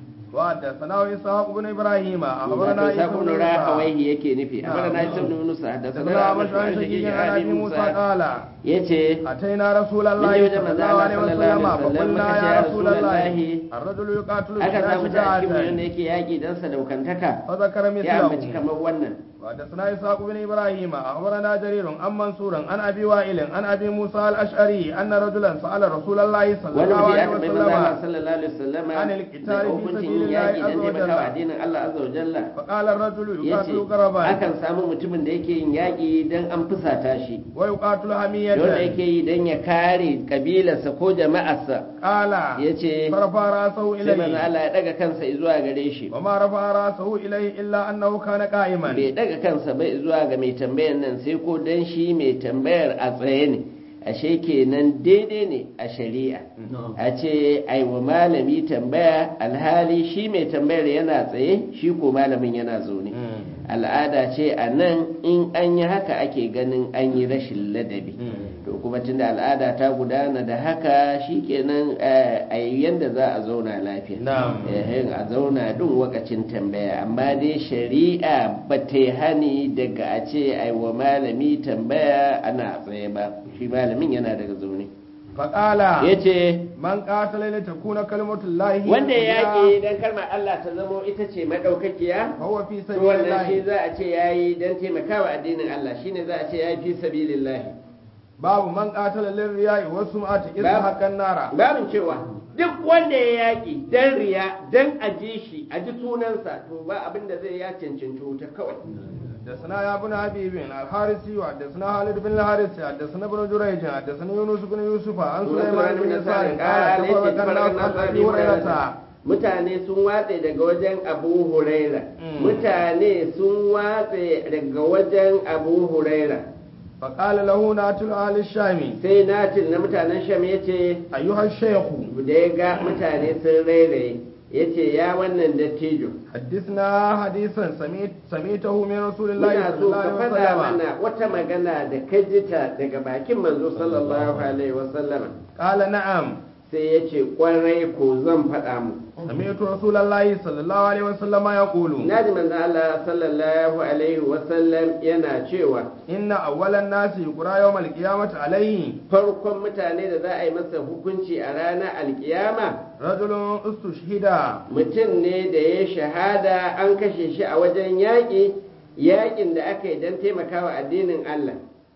وحدثنا إسحاق بن إبراهيم أخبرنا wato عيسى sa بن kuma موسى rahawaihi yake nufi نعم. amma na isa ibn Musa da حدثنا sanar أبو شعيب شقيق عن أبي موسى قال yace أتينا رسول من الله يوجد صلى من الله عليه الله صلى الله وسلم عليه وسلم فقلنا فقال يا يا رسول رسول الله الله الرجل يقاتل aka بلا samu ta cikin wanda شجاعة yake yaƙi don sadaukantaka فذكر ya ambaci مثله kamar wannan وحدثنا إسحاق بن إبراهيم أخبرنا جرير عن منصور عن أبي وائل عن أبي موسى الأشعري أن رجلا سأل رسول الله صلى wani الله mutum عليه ya tambayi manzo Allah وسلم sallallahu alaihi wasallama An al-qital daga fi hukuncin sabilillahi yaki azza dan wa taimakawa jalla. addinin Allah azza wa jalla فقال الرجل yace يقاتل قربا akan samu mutumin da yake yin yaki dan an fusata shi ويقاتل wanda حمية yake yi dan ya kare kabilarsa ko jama'arsa قال yace فرفع رأسه sai manzo إليه Allah ya daga kansa zuwa gare shi وما رفع رأسه إليه إلا أنه كان قائما bai daga kansa bai zuwa ga mai tambayar nan sai ko dan shi mai tambayar a tsaye ne ashe kenan daidai ne a shari'a a ce ai wa malami tambaya alhali shi mai tambayar yana tsaye shi ko malamin yana zaune al'ada ce a nan in an yi haka ake ganin an yi rashin ladabi to kuma tunda al'ada ta gudana da haka shikenan eh, a yi yadda za a zauna lafiya Na'am. Eh, a zauna duk wakacin tambaya amma dai shari'a ba ta yi hani daga a ce ai wa malami tambaya ana tsaye ba shi malamin yana daga zaune فقال ya ce من قاتل لتكون كلمة الله هي wanda ya العليا yaƙi don kalmar Allah ta zamo ita ce maɗaukakiya فهو في to سبيل wannan shi الله za a ce ya yi don taimakawa addinin Allah shine za a ce ya yi fi sabilillahi باب من قاتل للرياء والسمعة إذ باب- حق النار babin cewa duk wanda ya yaƙi don riya don a ji shi a ji sunansa to ba abin da zai ya cancanci wuta kawai حدثنا يا ابن حبيب الحارثي وحدثنا خالد بن الحارث حدثنا ابن جريج حدثنا يونس بن يوسف عن سليمان بن يسار قال تفرق الناس عن ابي هريره mutane sun watse daga wajen abu huraira Mm. mutane sun watse daga wajen abu huraira فقال له ناتل اهل الشام sai natin na mutanen sham ya ce ايها الشيخ da ya ga mutane sun rairaye ya ce ya wannan dattijo حدثنا حديثا سميت سميته من رسول الله muna صلى so الله ka عليه faɗa وسلم mana wata magana da ka ji ta daga bakin manzo sallallahu alaihi wasallama قال نعم sai ya ce kwarai ko zan faɗa mu سمعت رسول الله صلى الله عليه وسلم يقول na ji manzo Allah sallallahu alaihi wasallam yana cewa إن أول الناس يقرأ يوم القيامة عليه farkon mutane da za a yi masa hukunci a ranar alkiyama رجل استشهد mutum ne da ya shahada an kashe shi a wajen yaƙi yaƙin da aka yi don taimakawa addinin Allah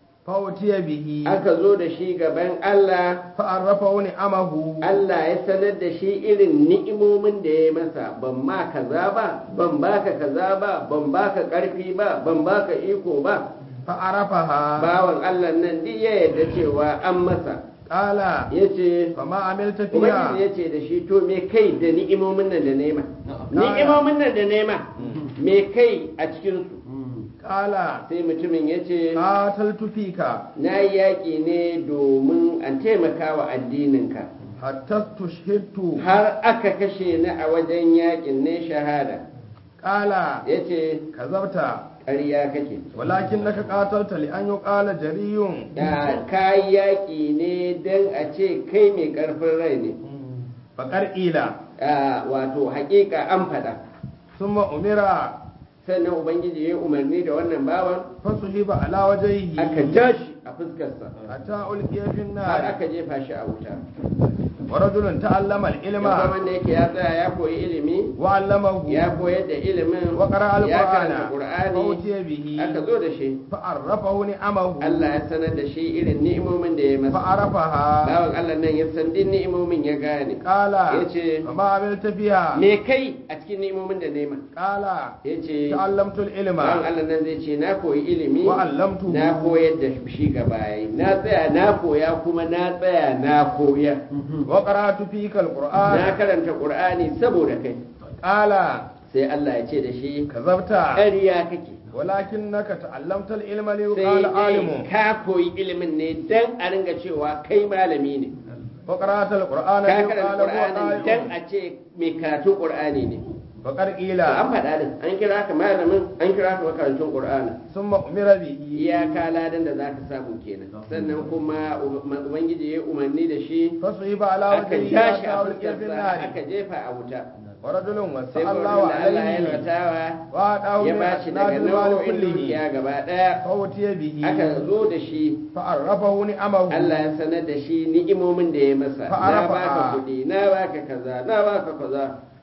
فأتي به aka zo da shi gaban Allah فعرفه نعمه Allah ya sanar da shi irin ni'imomin da ya yi masa ban ma kaza ba ban baka kaza ba ban baka ƙarfi ba ban baka iko ba فعرفها bawan Allah nan duk ya yarda cewa an masa قال ya ce فما عملت Ubangiji فيها ya ce da shi to me kai da ni'imomin nan da nema ni'imomin nan da nema me kai a cikinsu قال sai mutumin ya ce قاتلت فيك na yi yaƙi ne domin an taimaka wa addininka حتى استشهدت har aka kashe ni a wajen yaƙin ne shahada قال ya ce كذبت ƙarya kake ولكنك قاتلت لأن يقال جري da ka yi yaƙi ne don a ce kai mai ƙarfin rai ne فقر إلى Ah, wato haƙiƙa an faɗa ثم أمر sannan ubangiji ya yi umarni da wannan bawan فصحب على وجهه aka ja shi a fuskarsa حتى ألقي في har النار aka jefa shi a wuta ورجل تعلم العلم yawan wanda yake ya tsaya ya koyi ilimi وعلمه ya koyar da ilimin وقرأ ya القرآن karanta qur'ani فأتي به aka zo da shi فعرفه نعمه Allah ya sanar da shi irin ni'imomin da ya masa فعرفها bawan Allah nan ya san din ni'imomin ya gane قال yace فما عملت فيها me kai a cikin ni'imomin da nema قال yace تعلمت العلم bawan Allah nan zai ce na koyi ilimi وعلمته na koyar da shi gaba na tsaya na koya kuma na tsaya na koya وقرأت فيك na القرآن karanta qur'ani saboda kai قال sai Allah ya ce da shi كذبت ƙarya kake ولكنك تعلمت العلم sai ليقال عالم dai ka koyi ilimin ne dan a ringa cewa kai malami ne وقرأت القرآن ka ليقال karanta هو qur'ani dan قارئ a ce mai karatun qur'ani ne فقد قيل to an faɗa din an kira ka malamin an kira ka makarantun qur'ani ثم أمر به iyaka ladan da zaka samu kenan sannan kuma ubangiji ya umarni da shi فصحب على aka وجهه ja shi حتى a ألقي في fuskarsa النار aka jefa a wuta ورجل sai وسع kuma الله da Allah ya عليه lwatawa وأعطاه ya من ba shi أسناد daga المال nau'o'in كله dukiya gaba ɗaya فأتي به aka zo da shi فعرفه نعمه Allah ya sanar da shi ni'imomin da ya masa na Fa'arafa. baka kuɗi na baka kaza na baka kaza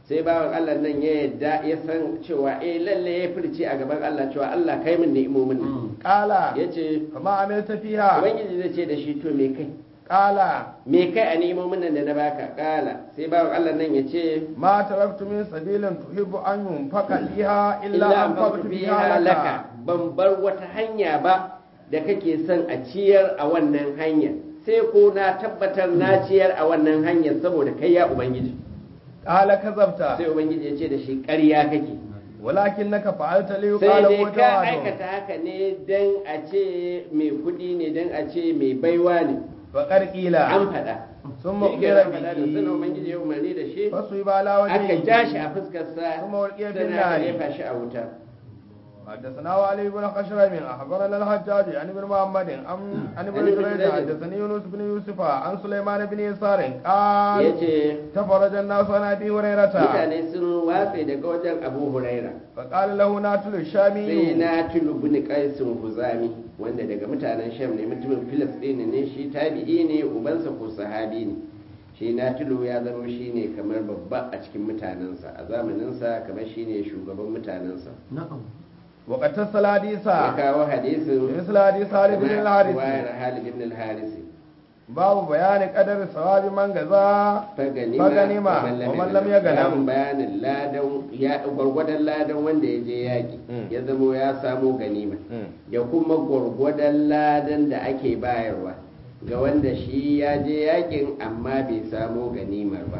sai bawan Allah nan ya yadda ya san cewa eh lalle ya furci a gaban Allah cewa Allah kai min ni'imomin nan قال yace فما عملت فيها ubangiji zai ce da shi to me kai قال me kai a ni'imomin nan da na baka kala sai bawan Allah nan ya ce ما تركت من سبيل تحب أن ينفق فيها إلا illa an أنفقت faktu فيها biha لك laka ban bar wata hanya ba da kake son a ciyar a wannan hanya sai ko na tabbatar na ciyar a wannan hanyar saboda kai ya ubangiji قال كذبت sai ubangiji ya ce da shi ƙarya kake ولكنك فعلت sai ليقال dai هو ka جواد aikata haka ne dan a ce mai kudi ne dan a ce mai baiwa ne فقد قيل an faɗa ثم Shi ke أخبر nan faɗa da sunan به ubangiji ya umarni da shi فصيب على aka ja shi a وجهه fuskarsa ثم ألقي في sannan aka النار jefa shi a wuta حدثنا علي بن خشرم اخبرنا الحجاج عن ابن محمد عن عن ابن عن ابن جريج جريج. حدثني يونس بن يوسف عن سليمان بن يسار قال yace تفرج الناس عن ابي هريره mutane sun watse daga wajen abu huraira فقال له ناتل sai الشامي na tulu bin qaisin huzami wanda daga mutanen sham ne mutumin filistin ne shi tabi'i ne ubansa ko sahabi ne shi na tulu ya zama shi ne kamar babba a cikin mutanensa a zamaninsa kamar shi ne shugaban mutanensa وقد تصل ya حديثا kawo hadisin مثل حديث خالد بن kamar الحارث ruwayar Halid ibn al-Harisi باب بيان قدر ثواب من غزا faganima Faganima, wa man lam yaganam. Babin bayanin ladan ya gwargwadon ladan wanda ya je yaƙi Mm. ya zamo ya samo ganima da kuma gwargwadon ladan da ake bayarwa ga wanda shi ya je yakin amma bai samo ganimar ba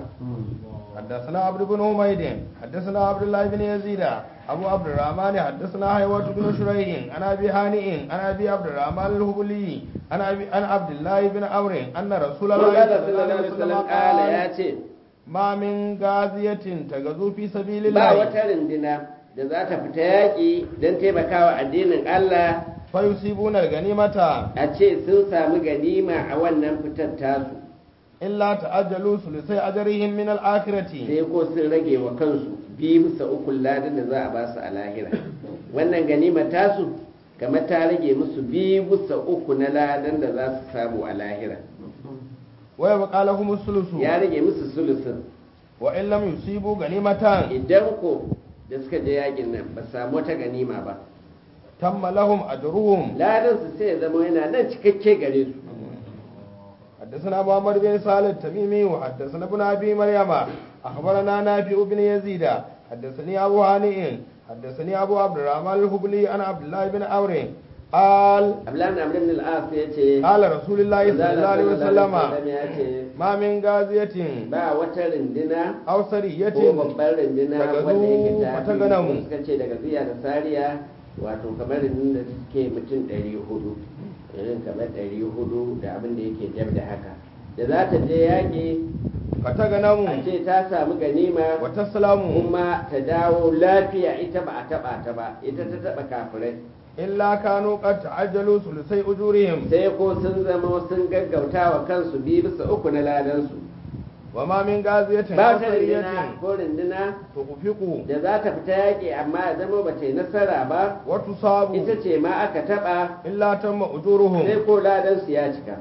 حدثنا عبد بن حميد حدثنا عبد الله بن يزيد ابو عبد الرحمن حدثنا حيوة بن شريح عن ابي هانئ عن ابي عبد الرحمن الهبلي عن ابي عن عبد الله بن عمرو ان رسول الله Allah صلى الله sallallahu عليه alaihi وسلم wasallam kala ya قال ce ما من غازية تغزو في سبيل ba الله wata rindina da za ta fita yaƙi don taimakawa addinin Allah فيصيبون الغنيمة a ce sun sami ganima a wannan fitar tasu إلا تأجلوا ثلثي أجرهم من الآخرة sai ko sun rage wa kansu biyu bisa uku ladan da za a ba su a lahira wannan ganima tasu kamar ta rage musu biyu bisa uku na ladan da za su samu a lahira ويبقى لهم الثلث ya rage musu sulusun وإن لم يصيبوا غنيمة idan ko da suka je yakin nan ba su samu wata ganima ba تم لهم أجرهم ladan su sai ya zama yana nan cikakke gare su حدثنا محمد بن صالح التميمي وحدثنا ابن ابي مريم اخبرنا نافع بن يزيد حدثني ابو هانئ حدثني ابو عبد الرحمن الهبلي عن عبد الله بن عمرو قال abdullahi amr ibn al-as ya ce قال رسول الله صلى الله عليه وسلم ya ce ما من غازية ba wata rindina أو ko سرية babban rindina daga wanda yake zu- ta wata ganamu. suka ce daga ziya da sariya wato kamar rindina da suke mutum ɗari hudu irin kamar ɗari hudu da abin da yake jab da haka da za ta je yaƙi a فتغنم ce ta samu ganima وتسلم kuma ta dawo lafiya ita ba a taɓa ta ba ita ta taɓa kafirai إلا كانوا قد تعجلوا ثلثي أجورهم sai ko sun zama sun gaggauta wa kansu biyu bisa uku na ladansu وما من غازية ba أو ta سرية rindina ko rindina تخفق da za ta fita yaƙi amma ya zama ba ta yi nasara ba وتصاب ita ce ma aka taɓa إلا تم أجورهم sai ko ladansu ya cika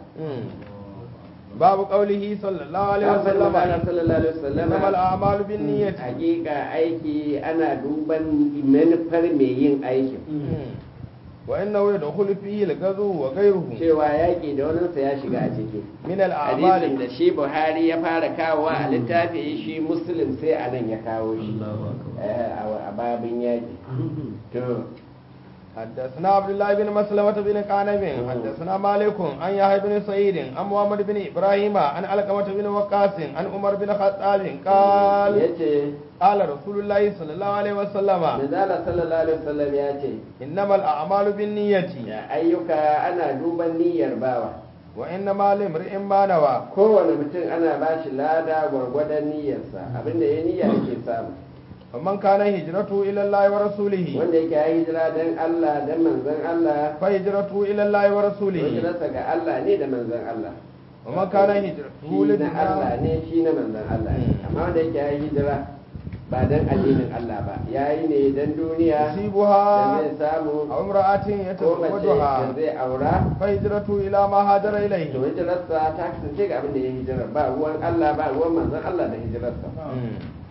باب قوله صلى الله عليه an faɗi وسلم magana sallallahu alaihi wasallam إنما الأعمال بالنية hakika aiki ana duban manufar mai yin aikin وإنه يدخل فيه الغزو وغيره cewa yaƙi da waninsa ya shiga a ciki من hadisin الأعمال da shi buhari ya fara kawowa a littafi shi muslim sai a nan ya kawo shi eh, a babin yaƙi to حدثنا عبد الله بن مسلمة بن قانب حدثنا مالك عن يحيى بن سعيد عن محمد بن إبراهيم عن علقمة بن وقاص عن عمر بن الخطاب قال ya ce قال رسول الله صلى الله عليه وسلم manzala sallallahu alaihi wasallam ya ce إنما الأعمال بالنية ya ayyuka ana duban niyyar bawa وإنما لامرئ ما نوى kowane mutum ana ba shi lada gwargwadon niyyarsa abinda ya niyya yake samu فمن كان هجرته إلى الله ورسوله wanda yake ya hijira don Allah don manzon Allah فهجرته إلى الله ورسوله hijirarsa ga Allah ne da manzon Allah ومن كان هجرته shi na Allah لدنيا ne shi na manzon Allah ne Mm. amma wanda yake ya hijira ba don addinin Allah ba ya yi ne don duniya da يصيبها zai samu أو امرأة ko mace da يتزوجها zai aura فهجرته إلى ما هاجر to إليه hijirarsa ta kasance ga abin da ya hijira ba ruwan Allah ba ruwan manzon Allah da hijirarsa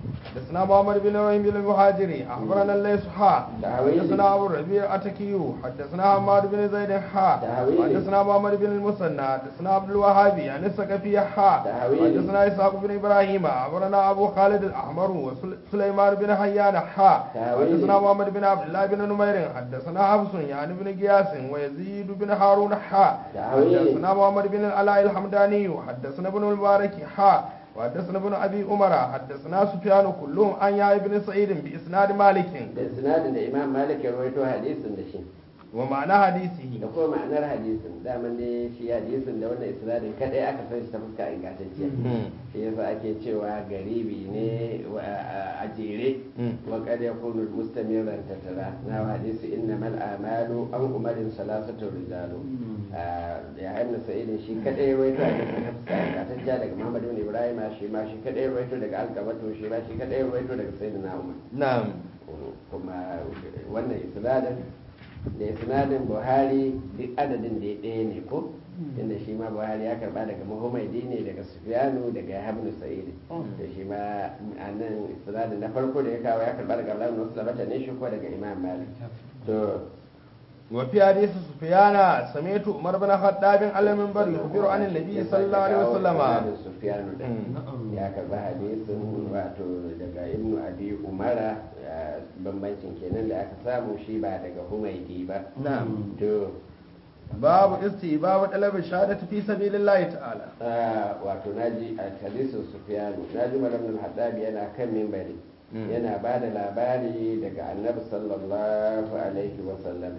حدثنا محمد بن ابراهيم بن المهاجري اخبرنا الليث حا تعويلي. حدثنا ابو الربيع اتكيو حدثنا حماد بن زيد حا تعويلي. حدثنا محمد بن المثنى حدثنا عبد الوهاب عن الثقفي حا تعويلي. حدثنا اسحاق بن ابراهيم اخبرنا ابو خالد الاحمر وسليمان بن حيان حا تعويلي. حدثنا محمد بن عبد الله بن نمير حدثنا حفص يعني بن قياس ويزيد بن هارون حا تعويلي. حدثنا محمد بن العلاء الحمداني حدثنا ابن المبارك حا وحدثنا ابن ابي عمر حدثنا سفيان كلهم عن يحيى بن سعيد باسناد مالك da sinadin da imam malik ya rawaito hadisin da shi ومعنى حديثه da kuma ma'anar hadisin daman dai shi hadisin da wannan isnadin kadai aka san shi ta fuska ingantacciya shi yasa ake cewa garibi ne wa- a a jere Mm. wa kad yakunu mustamiran tatara na hadisi innamal a'malu an umarin salasatu rijalu Ah, ya ibn sa'id shi kadai ya rawaito hadisin ta fuska ingantacciya daga muhammad ibn ibrahim shi ma shi kadai ya rawaito daga alqabatu shi ma shi kadai ya rawaito daga sayyidina umar نعم kuma wannan isnadin da isnadin buhari duk adadin da ya ɗaya ne ko inda shi ma buhari ya karba daga muhammaidi ne daga sufyanu daga habnu sa'id da shi ma a nan isnadin na farko da ya kawo ya karba daga abdullahi bin muslimata ne shi ko daga imam malik to وفي حديث سفيان سمعت عمر بن الخطاب على المنبر يخبر عن النبي صلى الله عليه وسلم isnadin sufyanu din Mm. ya karba hadisin wato daga ibnu abi umara ah, bambancin kenan da aka samu shi ba daga humaidi ba نعم to باب استيباب طلب الشهادة في سبيل الله تعالى Ah, wato naji a hadisin sufyanu naji malam al-haddabi yana kan mimbari Mm. yana ba da labari daga annabi sallallahu alaihi wasallam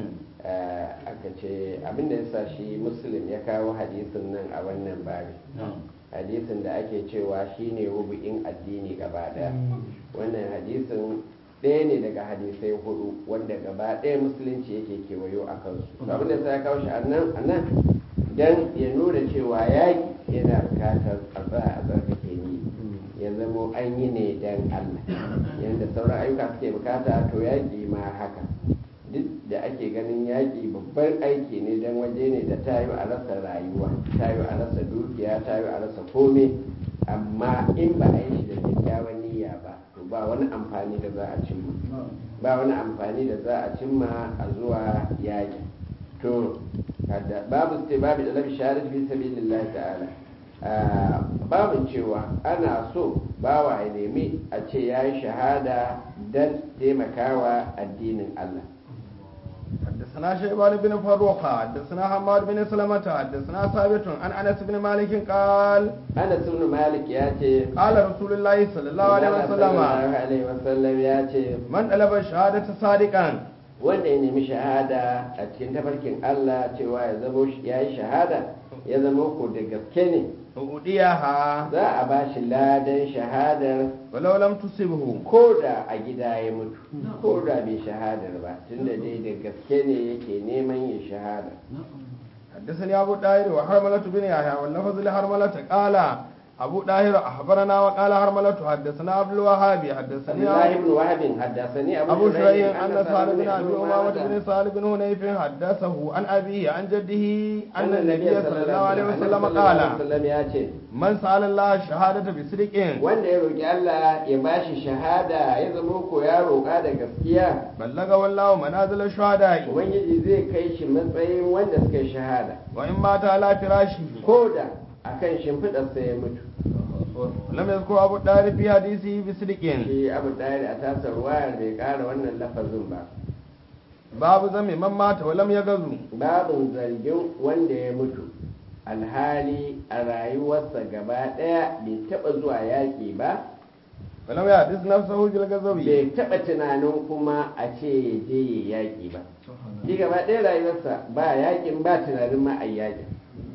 Ah, aka ce abinda ya sa shi muslim ya kawo hadisin nan a wannan babi hadisin da ake cewa shine rubu'in addini gaba daya wannan hadisin ɗaya ne daga hadisai hudu wanda gaba ɗaya musulunci yake kewayo a kansu to abin da sai ya kawo shi a nan a nan dan ya nuna cewa yaƙi yana bukatar a tsaya a tsarkake ni ya zamo an yi ne dan Allah yadda sauran ayyuka suke bukata to yaƙi ma haka duk da ake ganin yaƙi babban aiki ne don waje ne da ta yi a rasa rayuwa ta yi a rasa dukiya ta yi a rasa kome amma in ba a yi shi da kyakkyawan niyya ba to ba wani amfani da za a cimma ba wani amfani da za a cimma a zuwa yaƙi to kada- babu ce babu da labi shahadat fi sabilillah ta'ala Ah, babin cewa ana so bawa ya nemi a ce ya yi shahada don taimakawa addinin Allah حدثنا شيبان بن فروخ حدثنا حماد بن سلمة حدثنا ثابت عن انس بن مالك قال Anas ibn Malik ya ce قال رسول الله صلى الله عليه وسلم sallallahu alaihi wasallam ya ce من طلب الشهادة صادقا wanda ya nemi shahada a cikin tafarkin Allah cewa ya zamo ya yi shahada ya zama ko da gaske ne أوديها za a ba shi ladan shahadar ولو لم تصبه ko da a gida ya mutu ko da bai shahadar ba tunda dai da gaske ne yake neman yin shahada حدثني أبو داهر وحرملة بن يحيى واللفظ لحرملة قال أبو داهر أخبرنا وقال حرملة حدثنا عبد الوهاب حدثني Abdullahi ibn Wahab haddathani Abu أبو Shuraih شريح أن سعد بن أبي أمامة بن سعد بن هنيف حدثه عن أبيه عن جده أن النبي صلى الله عليه وسلم قال sallam ya ce من سأل الله الشهادة بصدق wanda ya roki Allah ya bashi shahada ya zama ko ya roƙa da gaskiya بلغ والله منازل الشهداء ubangiji zai kai shi matsayin wanda suka yi shahada وإن مات على فراشه ko da akan shimfiɗarsa ya mutu لم يذكر أبو الدار في حديثه بصدق shi abu ɗaya a tasar wayar bai ƙara wannan lafazin ba باب ذم من مات ولم يغزو babin zargin wanda ya mutu alhali a rayuwarsa gaba ɗaya bai taɓa zuwa yaƙi ba ولم يحدث نفسه بالغزو bai taɓa tunanin kuma a ce ya je ya yaƙi ba shi gaba ɗaya rayuwarsa ba yaƙin ba tunanin ma a yaƙin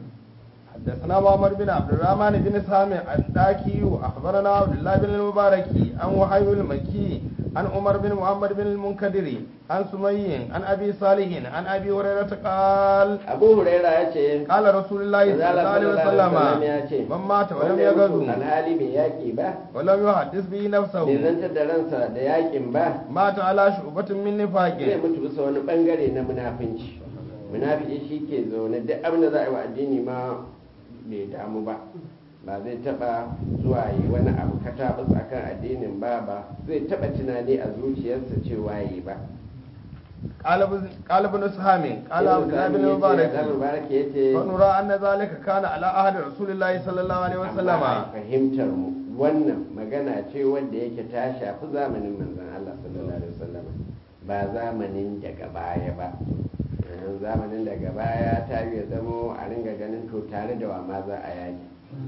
حدثنا محمد بن عبد الرحمن بن سامع الداكي أخبرنا عبد الله بن المبارك عن وحي المكي عن عمر بن محمد بن المنكدر عن سمي عن أبي صالح عن أبي هريرة قال abu huraira ya ce قال رسول الله صلى الله عليه وسلم ya ce من مات ولم wanda ya mutu يغزو alhali bai yaƙi ba ولم يحدث به bai نفسه zantar da ransa da yaƙin ba مات على شعبة من zai نفاق mutu bisa wani bangare na munafinci munafiki shi ke zaune duk abin da za a yi wa addini ma bai damu ba ba zai taba zuwa yi wani abu kata katabus akan addinin ba ba zai taba tunani a zuciyarsa cewa yi ba قال ابن قال ابن سهام قال عبد الله بن مبارك mubarak yace فنرى أن ذلك كان على عهد رسول الله صلى الله عليه وسلم amma a fahimtar mu wannan magana ce wanda yake ta shafi zamanin manzon Allah sallallahu alaihi wasallam ba zamanin daga baya ba Eh, zamanin daga baya ta yi ya zamo a ringa ganin to tare da wa ma za a yaki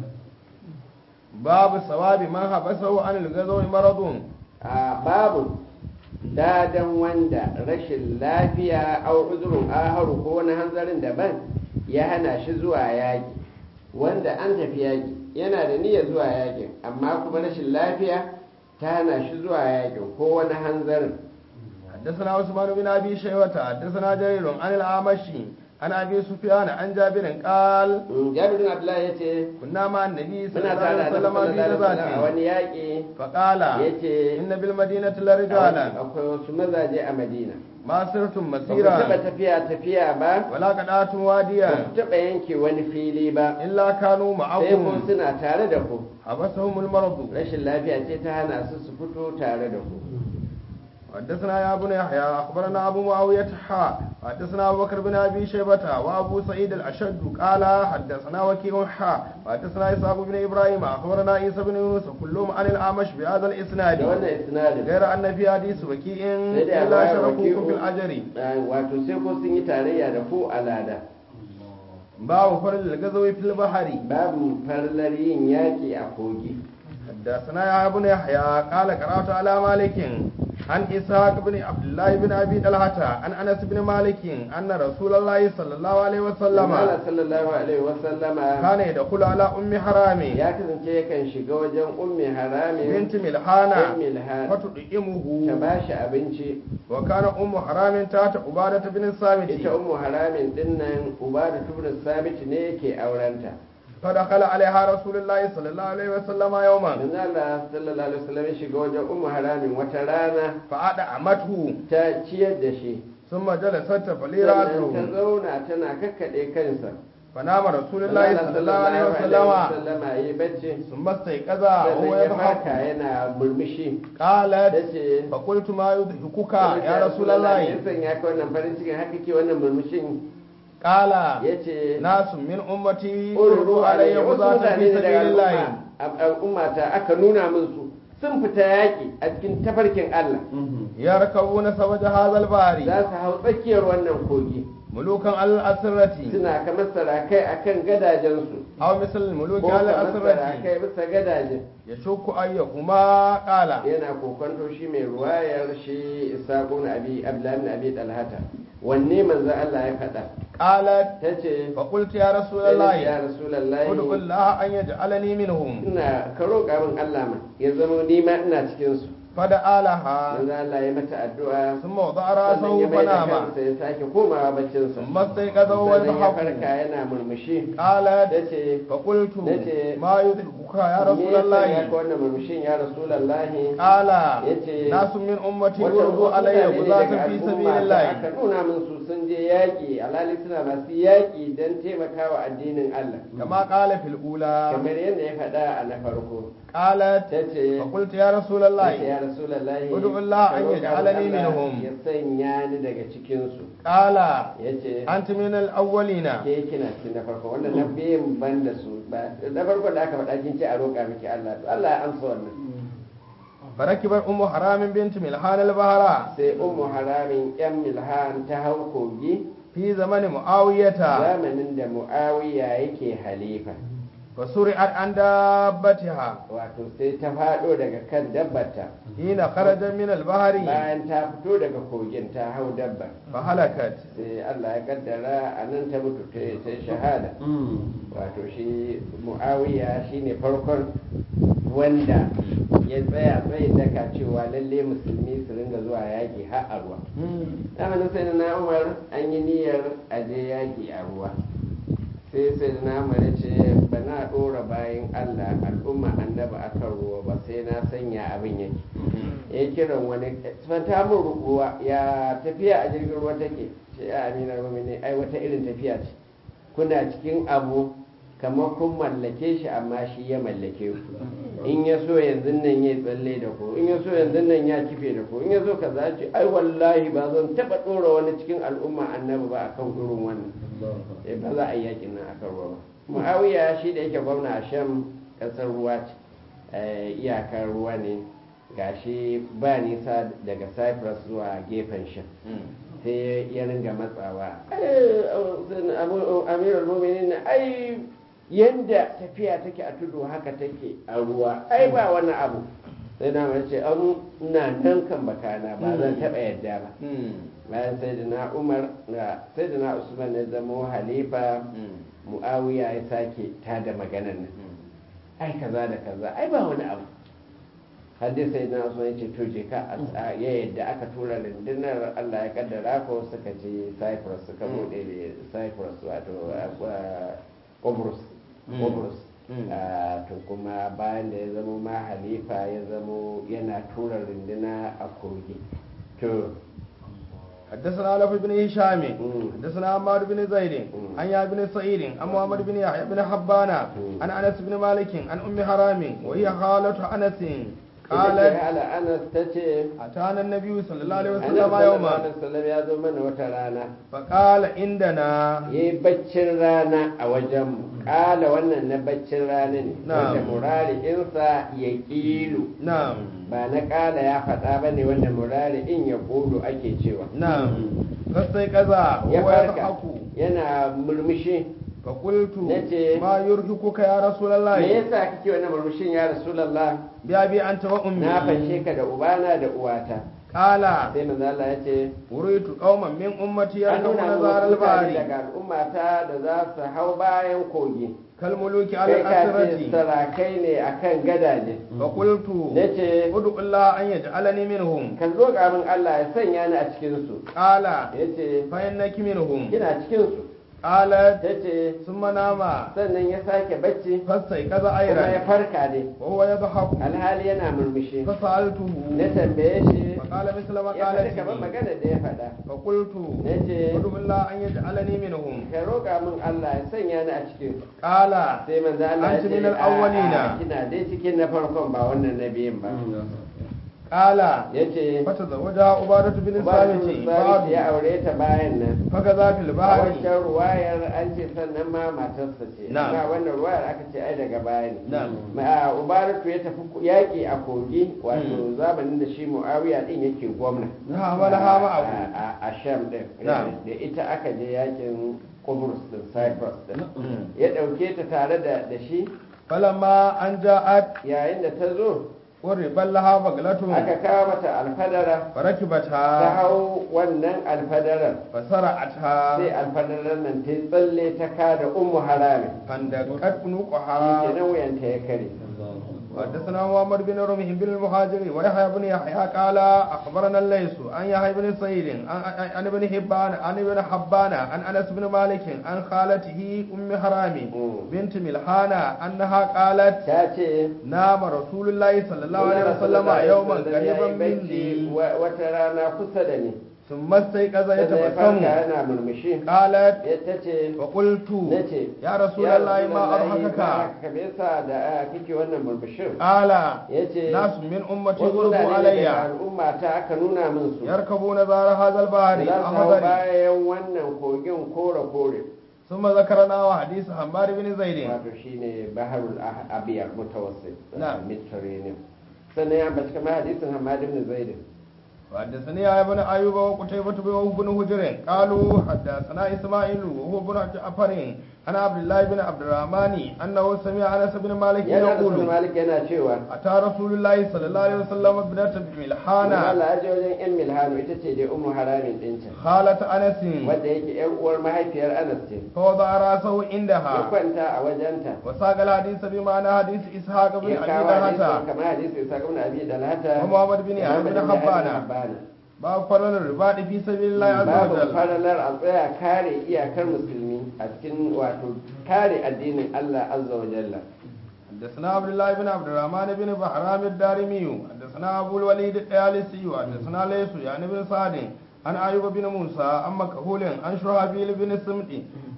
باب ثواب من حبسه عن الغزو مرض a babu dadan wanda rashin lafiya au uzurin aharu ko wani hanzarin daban ya hana shi zuwa yaƙi wanda an tafi yaƙi yana da niyyar zuwa yaƙin amma kuma rashin lafiya ta hana shi zuwa yaƙin ko wani hanzarin حدثنا عثمان بن ابي شيبه حدثنا جرير عن الاعمشي عن ابي سفيان عن جابر قال Mm, jabir bin abdullahi ya ce كنا مع النبي صلى muna الله عليه tare da وسلم في a غزاة wani yaƙi فقال ya ce ان بالمدينه لرجالا akwai wasu mazaje a madina ما سرتم ba ku taɓa مسيرا tafiya tafiya ba ولا قطعتم ba واديا ku taɓa yanke wani fili ba الا كانوا sai kun معكم suna tare da ku حبسهم المرض rashin lafiya ce ta hana su su fito tare da ku حدثنا يا ابن يحيى اخبرنا ابو معاويه حا حدثنا ابو بكر بن ابي شيبه وابو سعيد الاشد قال حدثنا وكيع حا حدثنا اسحاق بن ابراهيم اخبرنا عيسى بن يونس كلهم عن الاعمش بهذا da الاسناد wannan isnadin غير ان في حديث وكيع sai dai a الا baya شركوكم في waki'u, الاجر eh, wato sai ko sun yi tarayya da ku a lada باب فرل الغزو في البحر babu farlar yin yaƙi a kogi حدثنا يا ابن يحيى قال قرات على مالك عن اسحاق بن عبد الله بن ابي طلحه عن انس بن مالك ان رسول الله صلى الله عليه وسلم Allah sallallahu alaihi wasallama كان يدخل على ام حرام ya kasance yakan shiga wajen ummi harami بنت ملحانة ummi lahar فتطعمه ta ba shi abinci وكان ام حرام تحت عبادة بن الصامت ita ummu haramin dinnan uba da tubrin sabit ne yake aurenta فدخل عليها رسول الله صلى الله عليه وسلم يوما manzo Allah sallallahu alaihi wasallam ya shiga wajen ummu haramin wata rana فأدعمته ta ciyar da shi ثم جلست تفلي sannan ta رأسه zauna tana kakkaɗe kansa فنام رسول الله صلى الله عليه وسلم wasallama yi bacci ثم استيقظ وهو sannan ya farka يضحك yana murmushi قالت tace فقلت ما يضحكك يا رسول ya الله sanya ka wannan farin cikin haka ke wannan murmushin قال yace ناس من أمتي ururu أردوا علي wasu غزاة mutane في ne daga سبيل الله al'umma ta aka nuna min su sun fita yaƙi a cikin tafarkin Allah يركبون سبج هذا البحر za su hau tsakiyar wannan kogi ملوكا على الأسرة suna kamar sarakai akan gadajensu أو مثل الملوك ko على kamar الأسرة sarakai bisa gadajen يشك أيهما قال yana kokonto shi mai ruwayar shi isaƙun abi abdullahi abi talhata wanne manzo Allah ya faɗa قالت tace فقلت يا رسول sai na ce, الله ya rasulullahi ادعو الله أن يجعلني منهم ina ka roƙa min Allah ma ya zama ni ma ina cikin su فدعا لها manzo Allah ya mata addu'a ثم وضع sannan رأسه ya mai da فنام kansa ya sake komawa baccin sa ثم استيقظ وهو sannan ya يضحك farka yana murmushi قالت tace فقلت nace, ما يضحكك يا رسول me الله ya ka wannan murmushin ya rasulullahi قال yace, ناس من أمتي wata أردوا wasu علي mutane ne غزاة daga في al'umma سبيل ta الله aka nuna min su sun je yaƙi alhali suna masu yaƙi don taimakawa addinin Allah كما قال في الأولى kamar yadda ya faɗa a na farko قالت ta ce فقلت يا رسول ya الله rasulallahi Ud'u Allah ka an roƙa yaj'alani min Allah minhum. ya sanya ni daga cikinsu قال ya ce أنت من الأولين ke kina cikin na farko wanda na biyan ban da su ba na farko da aka faɗa kin ce a roƙa miki Allah to Allah ya amsa wannan فركبت أم حرام بنت ملحان البهراء sai ummu haramin yan milhan ta hau kogi في زمن معاوية zamanin da muawiya yake halifa فسرعت عن دابتها wato sai ta faɗo daga kan dabbarta حين خرج من البحر bayan ta fito daga kogin ta hau dabba فهلكت sai Allah ya kaddara a nan ta mutu ta ta yi shahada wato shi mu'awiya shine farkon wanda ya tsaya tsayin daka cewa lalle musulmi su ringa zuwa yaƙi har a ruwa zamanin sai na umar an yi niyyar aje yaƙi a ruwa sai sai na umar ya ce ba na ɗora bayan allah al'umma annaba akan ruwa ba sai na sanya abin yake ya kiran wani fanta min ruwa ya tafiya a jirgin ruwa take ce ya amina rumi ne ai wata irin tafiya ce kuna cikin abu kamar kun mallake shi amma shi ya mallake ku in ya so yanzu nan ya tsalle da ku in ya so yanzu nan ya kife da ku in ya so kaza ce ai wallahi ba zan taba dora wani cikin al'umma annabi ba akan irin wannan eh ba za a yi yakin nan akan ruwa ba muawiya shi da yake gwamna a sham kasar ruwa ce eh, iyakar ruwa ne gashi ba nisa daga cyprus zuwa gefen sham sai ya ringa matsawa amirul muminin ai yanda tafiya take a tudu haka take a ruwa ai ba wani abu sai na mai ce an na nan kan bakana ba zan taɓa yadda ba bayan sai da na umar da sai da na usman ya zama halifa mu'awiya ya sake ta da maganar nan ai kaza da kaza ai ba wani abu hadis sai na usman ya ce to je ka a- ya yadda aka tura rundunar allah ya kaddara ko suka je cyprus suka bude cyprus wato uh, Qobrus Qobrus Mm. Ah, to kuma bayan da ya zama ma halifa ya zamo yana tura runduna a kogi to حدثنا علي بن هشام مم. حدثنا عمار بن زيد مم. عن يا بن سعيد عن محمد بن يحيى بن حبان مم. عن انس بن مالك عن ام حرام وهي خالة انس ita ce قالت hala anas ta ce اتانا النبي صلى الله عليه annabi وسلم sallallahu يوما alaihi wasallam ya zo mana wata rana فقال عندنا ya yi baccin rana a wajenmu ƙala wannan na baccin rana ne Na'am. wanda murari insa ya ƙilu نعم ba na ƙala ya faɗa ba ne wanda murari in ya ƙulu ake cewa نعم فاستيقظ ya وهو farka يضحك yana murmushi فقلت نتي. ما يرهقك يا رسول me الله yasa kake wannan murmushin ya rasulallah بأبي أنت وأمي na fanshe ka da ubana da uwata قال sai manzo Allah ya ce أريد قوما من أمتي an يركبون nuna زار muku mutane البحر daga al'ummata da za su hau bayan kogi كالملوك على kai ka ce الأسرة sarakai ne akan gadaje فقلت nace ادعو الله أن يجعلني منهم ka zo ga min Allah ya sanya ni a cikin su قال yace فإنك منهم kina cikin su قالت tace ثم نام sannan ya sake bacci فاستيقظ kuma ya أيضا farka ne وهو يضحك alhali yana murmushi فسألته na tambaye shi فقال مثل ما ya faɗi قالت kamar لي. magana da ya faɗa فقلت nace ادعو الله أن يجعلني منهم ka roƙa min Allah ya sanya ni a cikin su قال sai manzo Allah ya Anti ce min al-awwalina. "A'a, kina dai cikin na farkon ba wannan na biyun ba قال yace فتزوجها عبادة بن Ubadu الصامت Sabit بعد ya aure ta bayan nan فكذا في a البحر wancan ruwayar an ce sannan ma matarsa ce Na'am. amma wannan ruwayar aka ce ai daga baya ne Na'am. Ma- ubaratu ya tafi yaƙi a kogi wato zamanin da shi muawiya din yake gwamna نعم ولها معه a a- a sham din Na'am. da ita aka je yakin Qobrus din Cyprus din ya ɗauke ta tare da da shi فلما أن جاءت yayin da ta zo قرب لها بغلة aka kawo mata alfadara ta فركبتها hau wannan alfadarar فسرعتها sai alfadarar nan ta yi tsalle ta kada ummu harami فاندقت shi عنقها kenan wuyanta ya kare حدثنا محمد بن رمح بن المهاجر ويحيى بن يحيى قال اخبرنا الليث عن يحيى بن سعيد عن- عن ابن حبان عن ابن حبان عن انس بن مالك عن خالته ام حرام مم. بنت ملحانة انها قالت ta ce نام رسول الله صلى الله عليه وسلم يوما قريبا مني Wa- wata rana kusa da ni ثم استيقظ sai ya farka يتبسم yana murmushi قالت ya ta ce فقلت na ce يا رسول الله ما اضحكك ka me yasa da a kike wannan murmushin قال ya ce ناس من امتي wasu غلبوا mutane علي daga al'umma ta aka nuna min su يركبون زار هذا البحر za su hau أحضر bayan wannan kogin kore kore ثم ذكرنا وحديث حمار بن زيد wato shine baharul Ah- abiyar mutawassit Na'am. mediterranean sannan ya ambaci kamar hadisin hamad ibn zaid وحدثني يا ابن ايوب وقتيبة بن هجر قالوا حدثنا اسماعيل وهو بن جعفر عن عبد الله بن عبد الرحمن انه سمع انس بن مالك yana da يقول malik yana cewa اتى رسول الله صلى الله عليه وسلم ابنة ملحانة Allah ya je wajen yan milhanu ita ce dai ummu haramin ɗinta خالة انس wadda yake yar uwar mahaifiyar anas ce فوضع راسه ya عندها kwanta a wajenta وساق الحديث بمعنى حديث اسحاق بن ya ابي kawo hadisi دهتا kamar hadisi isa ibn abi dalhata ومحمد بن da يحيى Muhammad بن ibn حبان Habbana. باب فضل الرباط في سبيل الله عز babu وجل faralar a tsaya kare iyakar musulmi a cikin wato kare addinin Allah azza wa jalla حدثنا عبد الله بن عبد الرحمن بن بحرام الدارمي حدثنا ابو الوليد الطيالسي حدثنا ليس يعني بن سعد عن ايوب بن موسى عن مكهول عن شرحبيل بن سمت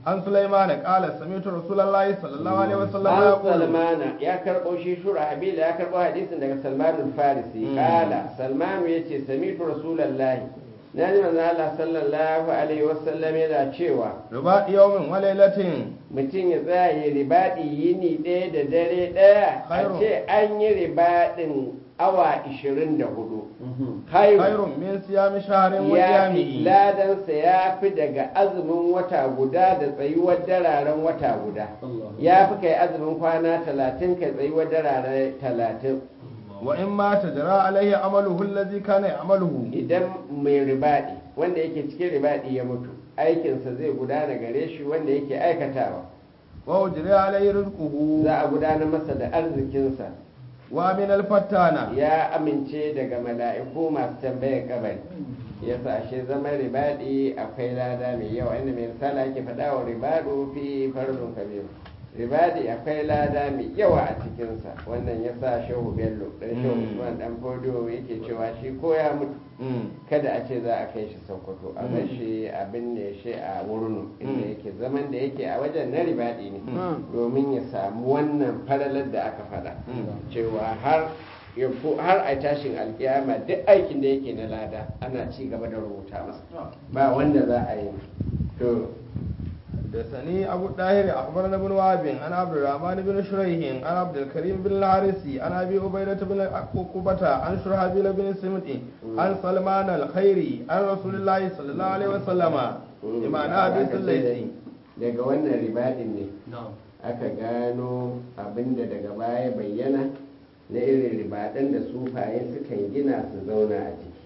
عن سليمان قال سمعت رسول الله صلى الله عليه وسلم an يقول salmana ya karɓo shi shura habila ya karɓo hadisin daga salmanul farisi Mm. kala salmanu ya ce samitu rasulallahi na ji manzo Allah sallallahu alaihi wasallam yana cewa رباط يوم وليلة mutum ya tsaya ya ribaɗi yini ɗaya da dare ɗaya a Khairun. ce an yi ribaɗin awa 24 خير hairu من صيام شهر ya fi وقيامه ladansa ya fi daga azumin wata guda da tsayuwar dararen wata guda ya fi kai azumin kwana talatin kai tsayuwar dararen talatin وإن مات جرى عليه عمله الذي كان يعمله idan mai ribaɗi wanda yake cikin ribaɗi ya mutu aikinsa zai gudana gare shi wanda yake aikatawa وأجري عليه رزقه za a gudanar masa da arzikinsa ومن الفتانة ya amince daga mala'iku masu tambayar kabari yasa ashe zaman ribadi akwai lada mai yawa inda mai misali ake faɗa wa ribadu fi farzun kabiru ribadi akwai lada mai yawa a cikinsa wannan ya sa shehu bello ɗan shehu Mm. usman ɗan fodiyo yake cewa shi ko ya mutu Mm. kada a ce za a kai shi sokoto a Mm. bar shi a binne shi a wurnu inda Mm. yake zaman da yake a wajen na ribadi ne Mm. domin ya samu wannan falalar da aka faɗa Mm. cewa har ya ko- har a tashin alkiyama duk aikin da yake na lada ana ci gaba da rubuta masa ba wanda za a yi to حدثني أبو الطاهر أخبرنا ابن وهب عن عبد الرحمن بن شريح عن عبد الكريم بن الحارثي عن أبي عبيدة بن عقبة عن شرحبيل بن سمت عن سلمان الخيري عن رسول الله صلى الله عليه وسلم بمعنى حديث الليثي daga wannan ribadin ne aka gano abinda daga baya bayyana na irin ribaɗin da sufaye sukan gina su zauna a ciki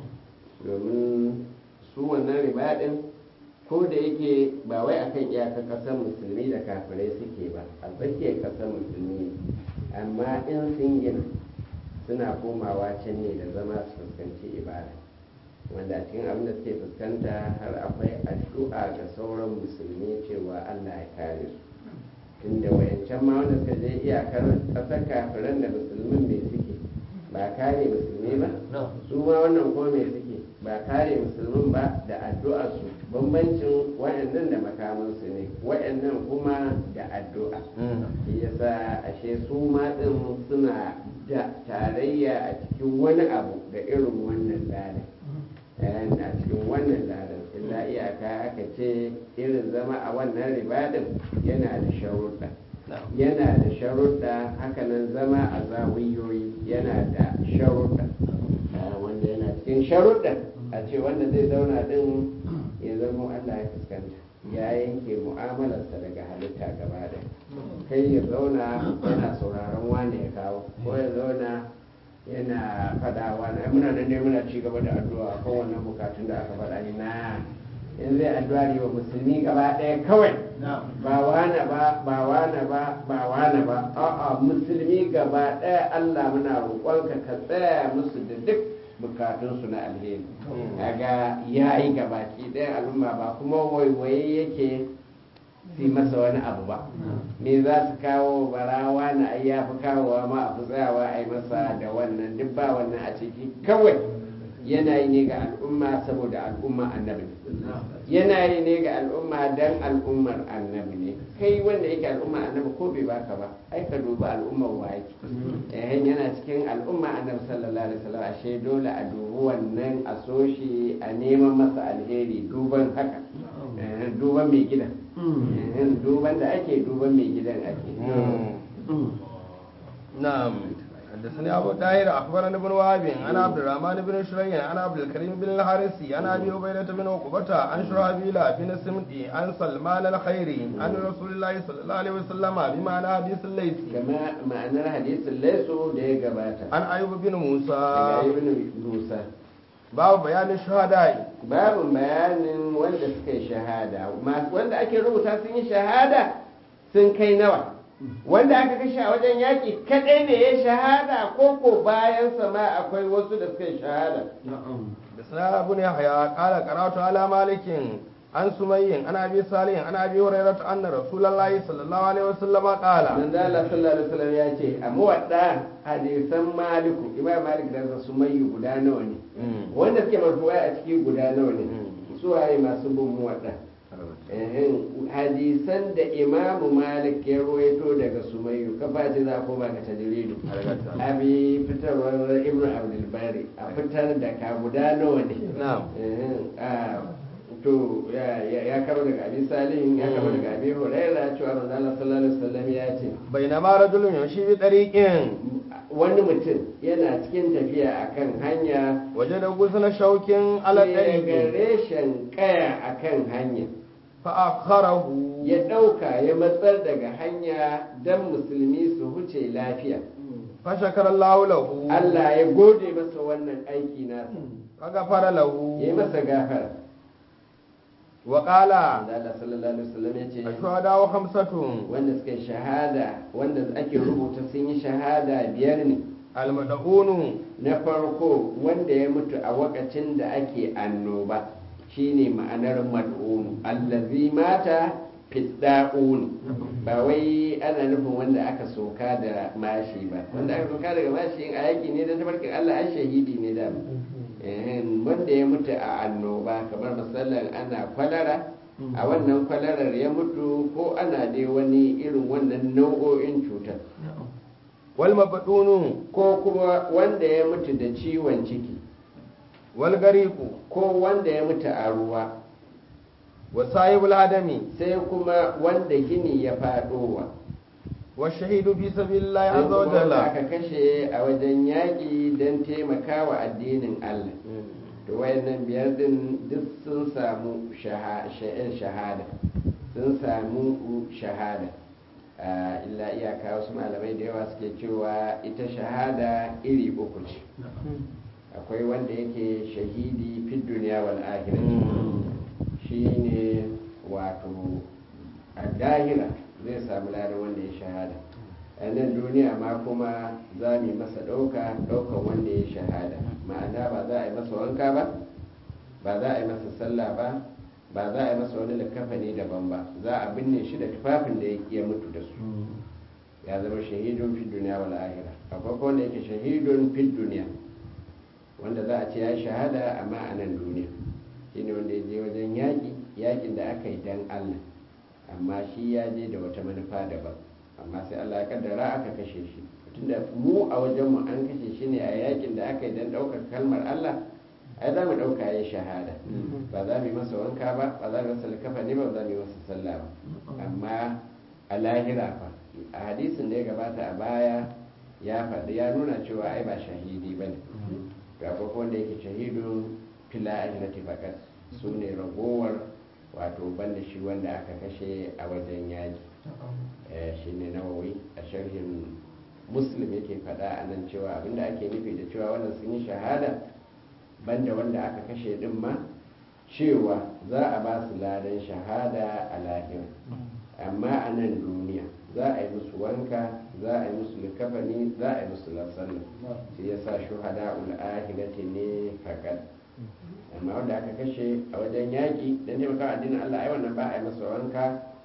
domin su wannan ribaɗin ko da yake ba wai akan iyakar ƙasar musulmi da kafirai suke ba a tsakiyar ƙasar musulmi ne amma in sun gina suna komawa can ne da zama su fuskanci ibada wanda a cikin abin da suke fuskanta har akwai addu'a ga sauran musulmi cewa allah ya kare su tunda wayancan ma wanda suka je iyakar ƙasar kafiran da musulmin mai suke ba kare musulmi ba su ma wannan ko mai suke ba kare musulmin ba da addu'a su bambancin wayannan da makamansu ne wayannan kuma da addu'a shi yasa ashe su ma din suna da tarayya a cikin wani abu da irin wannan ladan a cikin wannan ladan illa iyaka aka ce irin zama a wannan ribadin yana da sharuɗa yana da sharuɗa hakanan zama a zawiyoyi yana da sharuɗa Ah, wanda yana cikin sharuɗa a ce wanda zai zauna din ya zama Allah ya fuskanta ya yanke mu'amalarsa daga halitta gaba da kai ya zauna yana sauraron wane ya kawo ko ya zauna yana faɗawa na muna nan ne muna ci gaba da addu'a kan wannan bukatun da aka faɗa ni na in zai addu'a ne wa musulmi gaba ɗaya kawai ba wane ba ba wane ba ba wane ba a'a musulmi gaba ɗaya Allah muna roƙonka ka tsaya musu da duk bukatunsu na alheri kaga yayi gabaki ɗayan al'umma ba kuma waiwaye yake su yi masa wani abu ba me za su kawo barawa na ai ya fi kawowa ma a fi tsayawa a yi masa da wannan duk ba wannan a ciki kawai yana yi ne ga al'umma saboda al'umma annabi ne yana yi ne ga al'umma dan al'ummar annabi ne kai wanda yake al'umma annabi ko bai baka ba ai ka dubi al'ummar waye eh yana cikin al'umma annabi sallallahu alaihi wasallam ashe dole a dubi wannan a so shi a neman masa alheri duban haka eh, duban mai gidan eh, duban da ake duban mai gidan ake نعم حدثني أبو الطاهر أخبرنا ابن وهب عن عبد الرحمن بن شريح عن عبد الكريم بن الحارثي عن أبي عبيدة بن عقبة عن شرحبيل بن سمدي عن سلمان الخيري عن رسول الله صلى الله عليه وسلم بمعنى حديث الليثي kama ma'anar hadisin laisu da ya gabata عن أيوب بن موسى daga ibn Musa باب بيان الشهداء babu bayanin wanda suka yi shahada masu wanda ake rubuta sun yi shahada sun kai nawa wanda aka kashe a wajen yaƙi kaɗai ne ya shahada ko ko bayan ma akwai wasu da suka yi shahada بسنا بن يحيى قال قرأت على مالك عن سمي عن أبي صالح عن أبي هريرة أن رسول الله صلى الله عليه وسلم قال manzo Allah sallallahu alaihi wasallam ya ce a muwadda hadisan maliku imam malik da su mai guda nawa ne wanda suke marfuwa a ciki guda nawa ne su waye masu bin muwadda Ehem, hadisan da imamu malik ya ruwaito daga sumayyu kafa ce za ko ba ka tajiridu abi fitarwar ibn abdulbari a fitar da ka guda nawa ne na'am Ehem, a, to ya- ya ya karo daga abi salihin ya karo daga abi huraira cewa manzo Allah sallallahu alaihi wasallam ya ce bainama rajulun yamshi bi tariqin wani mutum yana cikin tafiya akan hanya wajada gusna shaukin ala sai ya ga tariqi reshen kaya akan hanya fa akharahu ya ɗauka ya matsar daga hanya don musulmi su huce lafiya fa shakara Allahu lahu Allah ya gode masa wannan aiki nasa fa ghafara lahu ya yi masa gafara wa qala da Allah sallallahu alaihi wasallam ya ce ashhadu wa khamsatun wanda suka yi shahada wanda ake rubuta sun yi shahada biyar ne almad'unu na farko wanda ya mutu a wakacin da ake annoba shine ma'anar mad'un allazi mata fidda'un ba wai ana nufin wanda aka soka da mashi ba wanda aka soka daga mashi in a yaki ne da tabarkin Allah ai shahidi ne da wanda ya mutu a annoba kamar misalin ana kwalara a wannan kwalarar ya mutu ko ana dai wani irin wannan nau'o'in cutar wal mabdunu ko kuma wanda ya mutu da ciwon ciki wal gariqu ko wanda ya mutu a ruwa wa sahibul hadami sai kuma wanda gini ya faɗowa wa shahidu fi sabilillahi sai azza wa kuma wanda jalla aka kashe a wajen yaƙi don taimakawa addinin Allah to wayannan biyar din duk sun samu shaha- sha'in shahada sun samu shahada Ah, illa iyaka wasu malamai da yawa suke cewa ita shahada iri uku ce akwai wanda yake shahidi fi duniya wal akhirah shine wato a dahira zai samu ladan wanda ya shahada a nan duniya ma kuma za mu yi masa ɗauka ɗaukan wanda ya shahada ma'ana ba za a yi masa wanka ba ba za a yi masa sallah ba ba za a yi masa wani likafani daban ba za a binne shi da tufafin da ya mutu da su ya zama shahidun fi duniya wal akhirah akwai kuma wanda yake shahidun fi duniya wanda za a ce ya shahada amma a nan duniya shine wanda ya je wajen yaƙi yaƙin da aka yi dan Allah amma shi ya je da wata manufa daban amma sai Allah ya kaddara aka kashe shi tunda mu a wajen mu an kashe shi ne a yaƙin da aka yi dan ɗaukar kalmar Allah ai za mu ɗauka ya shahada ba za mu yi masa wanka ba ba za mu yi masa likafa ne ba ba za mu yi masa sallah ba amma a lahira fa a hadisin da ya gabata a baya ya faɗi ya nuna cewa ai ba shahidi ba ne ga farko wanda yake shahidun fila ahirati fakat su ne ragowar wato banda shi wanda aka kashe a wajen yaji shi ne nawawi a sharhin muslim yake faɗa a nan cewa abinda ake nufi da cewa wannan sun yi shahada banda wanda aka kashe din ma cewa za a ba su ladan shahada a lahira amma a nan duniya za a yi musu wanka za a yi musu likafani za a yi musu lasallu shi ya sa shuhada ul'ahirati ne fakat amma wanda aka kashe a wajen yaƙi don taimaka addinin Allah ai wannan ba a yi masa wanka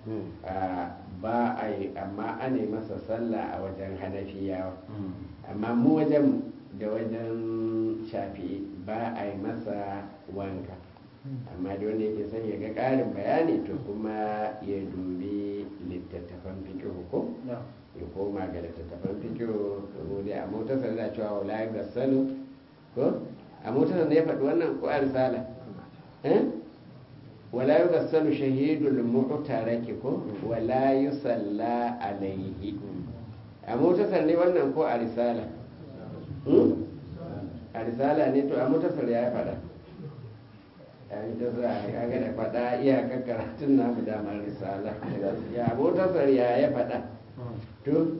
a ba a yi amma ana yi masa sallah a wajen hanafiyawa amma mu wajen da wajen shafi'i ba a yi masa wanka amma da wanda yake son ya ga ƙarin bayani to kuma ya dubi littattafan fikihu ko ya koma ga littattafan fikihu ko dai a motarsa da cewa wala ga salu ko a motarsa ne ya faɗi wannan ko a risala eh wala yugassalu shahidul mu'taraki ko wala yusalla alaihi a motarsa ne wannan ko a risala Hmm? a risala ne to a motarsa ya faɗa a ita za a kaga da faɗa iyakar karatun namu damar risala ya motarsa ya ya faɗa to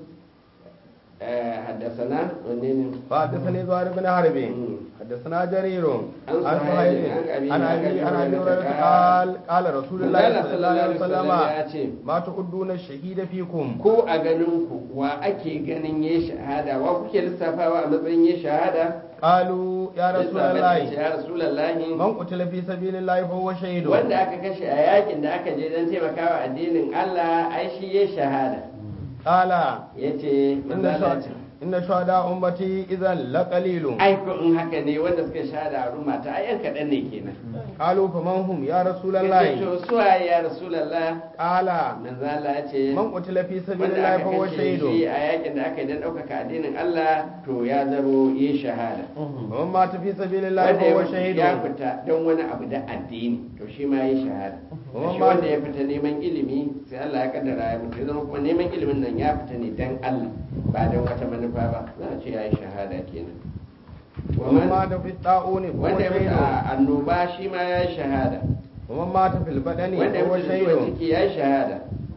haddasana wanne ne فحدثني زهير بن حرب حدثنا جرير عن عن سهيل، سهيل عن عن أبي- ابي عن عن أبي ابي هريره هريرة قال قال رسول الله Manzala صلى الله عليه وسلم ya ce ما تعدون الشهيد فيكم ko a ganin ku wa ake ganin ya shahada wa kuke lissafawa a matsayin ya shahada قالوا يا رسول الله ya rasulallahi من قتل في سبيل الله فهو شهيد wanda aka kashe a yakin da aka je don taimakawa addinin Allah ai shi ya shahada قال ya ce إن شهداء inna shuhada ummati idan laqalilun ai ko in haka ne wanda suka shahada a ruma ta ai yan kaɗan ne kenan qalu faman hum ya Yace rasulullahi to suwaye ya rasulallah qala manzo Allah ya ce man qutila fi wanda sabilillahi aka fa huwa kashe shahidun shi a yakin da aka yi don ɗaukaka addinin Allah to ya zamo yi shahada ومن مات في سبيل الله wanda فهو ya شهيد ya fita don wani abu da addini to shi ma yi shahada Wannan shi ma- wanda ya fita neman ilimi sai Allah ya kaddara ya mutu ya zama kuma neman ilimin nan ya fita ne don Allah ba don wata manufa ba za a ce ya yi shahada kenan ومن Waman- مات في الطاعون فهو wanda ya mutu شهيد a annoba shi ma ya yi shahada ومن مات في البدن wanda ya فهو mutu da ciwon شهيد ciki ya yi shahada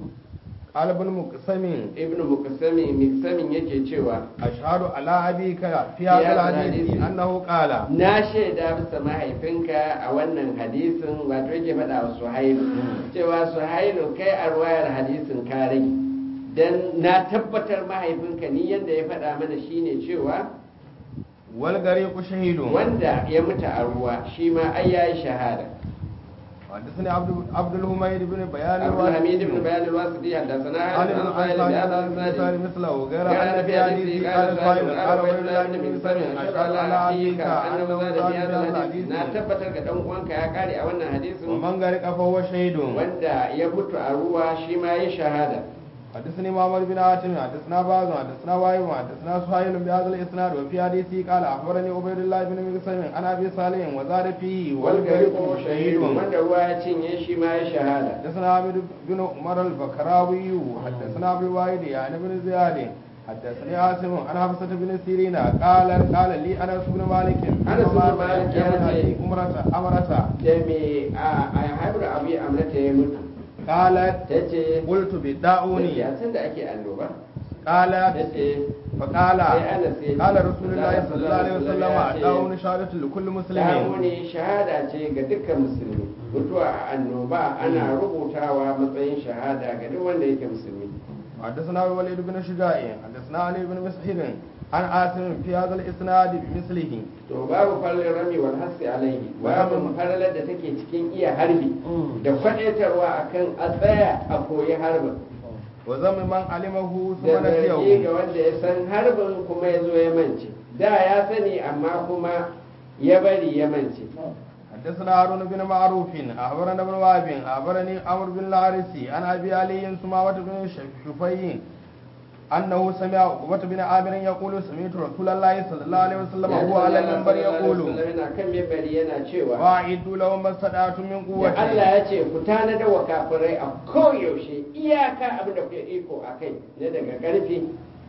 قال ابن مقسم ibnu muqsami muqsamin yake cewa أشهد على أبيك في هذا هذا الحديث الحديث. أنه قال na shaida bisa mahaifinka a wannan hadisin wato yake faɗa wa suhailu cewa suhailu kai a ruwayar hadisin ka rage dan na tabbatar mahaifinka ni yadda ya faɗa mana shine cewa والغريق شهيد wanda ya mutu a ruwa shi ma ai yayi shahada حدثني عبد عبد الحميد بن بيان عبد الحميد بن الواسطي بيان الواسطي حدثنا عن ابن عن عن بهذا عن الإسناد. مثله غير كان أن في في حديثه حديثه قال قال سائل سائل قال قال عبد الله بن بن مسلم مسلم أشهد أشهد على على أخيك أبيك أنه أنه زاد في زاد هذا في هذا الحديث na الحديث tabbatar ga dan uwanka ya kare a wannan hadisin ومن غرق فهو شهيد wanda ya mutu a ruwa shi ma yi shahada حدثني محمد بن عاصم حدثنا باز حدثنا وايم حدثنا سهيل بهذا الاسناد وفي حديثه قال اخبرني عبيد الله بن مقسم عن ابي صالح وزاد فيه والغريق شهيد wanda ruwa ya cinye shi ma ya shahada حدثنا عبد بن عمر البكراوي حدثنا ابو الواحد يعني بن زياد حدثني عاصم عن حفصة بن سيرين قال قال لي انس بن مالك أنس بن مالك يا يعني- امرته امرته da me a a haibar abu ya amurta ya mutu قالت ta ce قلت بالداؤون ya san da ake annoba ta قالت ce فقال sai Anas ya ce, قال رسول الله صلى الله عليه وسلم ya ce, داؤون شهادة لكل مسلم Damuni shahada ce ga dukkan musulmi mutuwa a annoba ana rubutawa matsayin shahada ga duk wanda yake musulmi حدثنا الوليد بن شجاع حدثنا علي بن مسحر عن عاصم في هذا الاسناد بمثله to babu fallin rami wal hasi alaihi babu falalar da take cikin iya harbi da kwadaitarwa akan a tsaya a koyi harbin وذم من علمه ثم da zargi ga نسيه wanda ya san harbin kuma ya zo ya mance da ya sani amma kuma ya bari ya mance حدثنا هارون بن معروف أخبرنا ابن وهب أخبرني عمرو بن الحارثي عن أبي علي سماوة بن شفي أنه سمع عقبة بن عامر يقول سمعت رسول الله صلى الله عليه وسلم Ya وهو على ce Allah المنبر sallallahu alaihi يقول wasallam yana kan mimbari yana cewa وأعدوا لهم ما استطعتم من da قوة Allah ya ce ku tanada wa kafirai a koyaushe iyaka abin da kuke iko a kai na daga karfi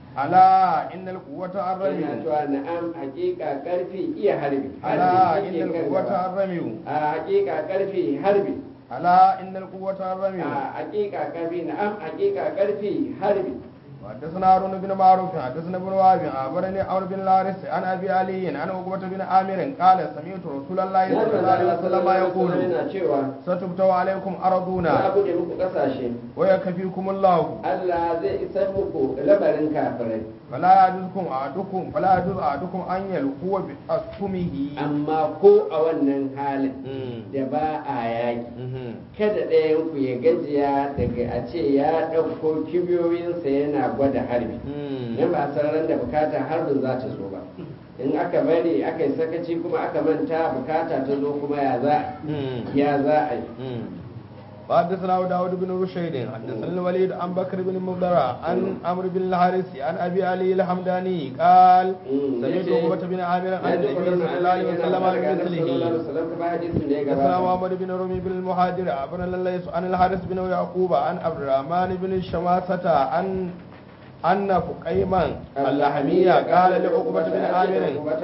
ألا إن القوة yana الرمي cewa na'am hakika karfi iya harbi ألا harbi إن shi ke kan القوة gaba الرمي a hakika karfi harbi ألا إن القوة الرمي a hakika karfi na'am hakika karfi harbi حدثنا هارون بن معروف حدثنا ابن وهب أخبرني عمرو بن الحارث عن أبي علي عن عقبة بن عامر قال سمعت رسول الله Ya صلى الله عليه وسلم يقول yana cewa ستبتو عليكم za a أرضنا bude muku kasashe ويكفيكم الله Allah zai isar muku labarin kafirai فلا يعجزكم أحدكم فلا يعجز أحدكم أن يلقوا بأسهمه amma ko a wannan halin da ba a yaki kada ɗayan ku ya gajiya daga a ce ya ɗauko kibiyoyinsa yana gwada harbi in ba san ran da bukata harbin za ta zo ba in aka bari aka yi sakaci kuma aka manta bukata ta zo kuma ya za ya za a yi وحدثنا داود بن رشيد حدثنا الوليد عن بكر بن مضرع عن عمرو بن الحارث عن ابي علي الحمداني قال سمعت عقبة بن عامر عن ya ji النبي صلى الله عليه وسلم بمثله حدثنا مثله محمد بن رمي بن المهاجر عن الليث عن الحارث بن يعقوب عن عبد الرحمن بن شماسة عن أن فقيما اللحمية قال لعقبة بن عامر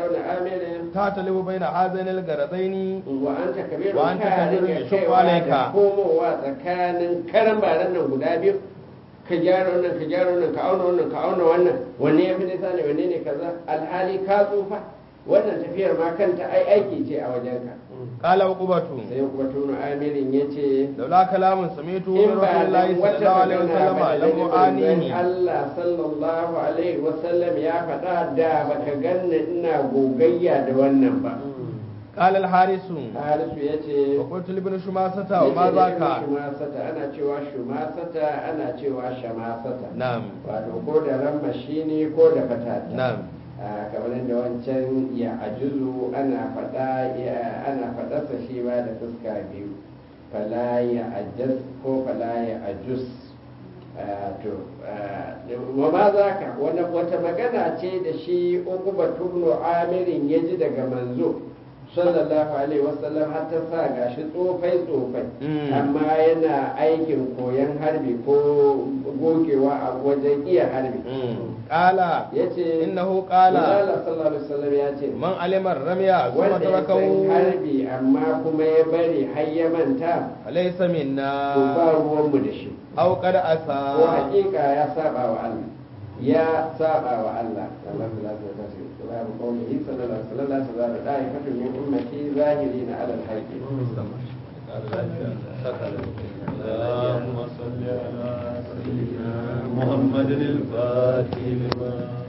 تعتلف بين هذين الغرضين wa'anta kabiru Wa'anta ka kabirun rika yashukku kaiwa alaika. da komowa tsakanin karan baran nan guda biyu ka gyara wannan ka gyara wannan ka auna wannan ka auna wannan wanne ya fi nisa ne wanne ne kaza alhali ka tsufa wannan tafiyar ma kanta ai aiki ce a wajenka قال عقبة sai kuma tunu amirin ya ce لولا كلام سمعته من in رسول ba الله dan صلى wata الله عليه magana وسلم ba da لم nufin أعانيه Allah sallallahu alaihi wasallam ya faɗa da baka ganni ina gogayya da wannan ba قال الحارس harisu ya ce وقلت لابن شماسة وما ذاك shumasata ana cewa shumasata ana cewa shamasata نعم wato ko da ramma shine ko da fatata نعم a kamar yadda wancan ya ajuzu ana faɗa ya- ana faɗarsa shi ma da fuska biyu fala ya ajaz ko fala ya ajus Ah, to ah, wa ma za ka wata magana ce da shi ukuba tubnu amirin ya ji daga manzo sallallahu alaihi wasallam har ta sa gashi tsofai tsofai Mm. amma yana aikin koyon harbi ko gogewa a wajen iya harbi قال ya ce إنه قال Allah sallallahu alaihi wasallam ya ce من علم الرمي ثم wanda ya san تركه harbi amma kuma ya bari har ya manta فليس منا to ba ruwanmu da shi أو قد ko أسى hakika ya saba wa Allah ya saba wa Allah Allah ta lafiya ta ce babu qawli sallallahu alaihi wasallam la tazalu da'ifatu min ummati zahirina ala al-haqqi اللهم صل على سيدنا محمد الفاتح لما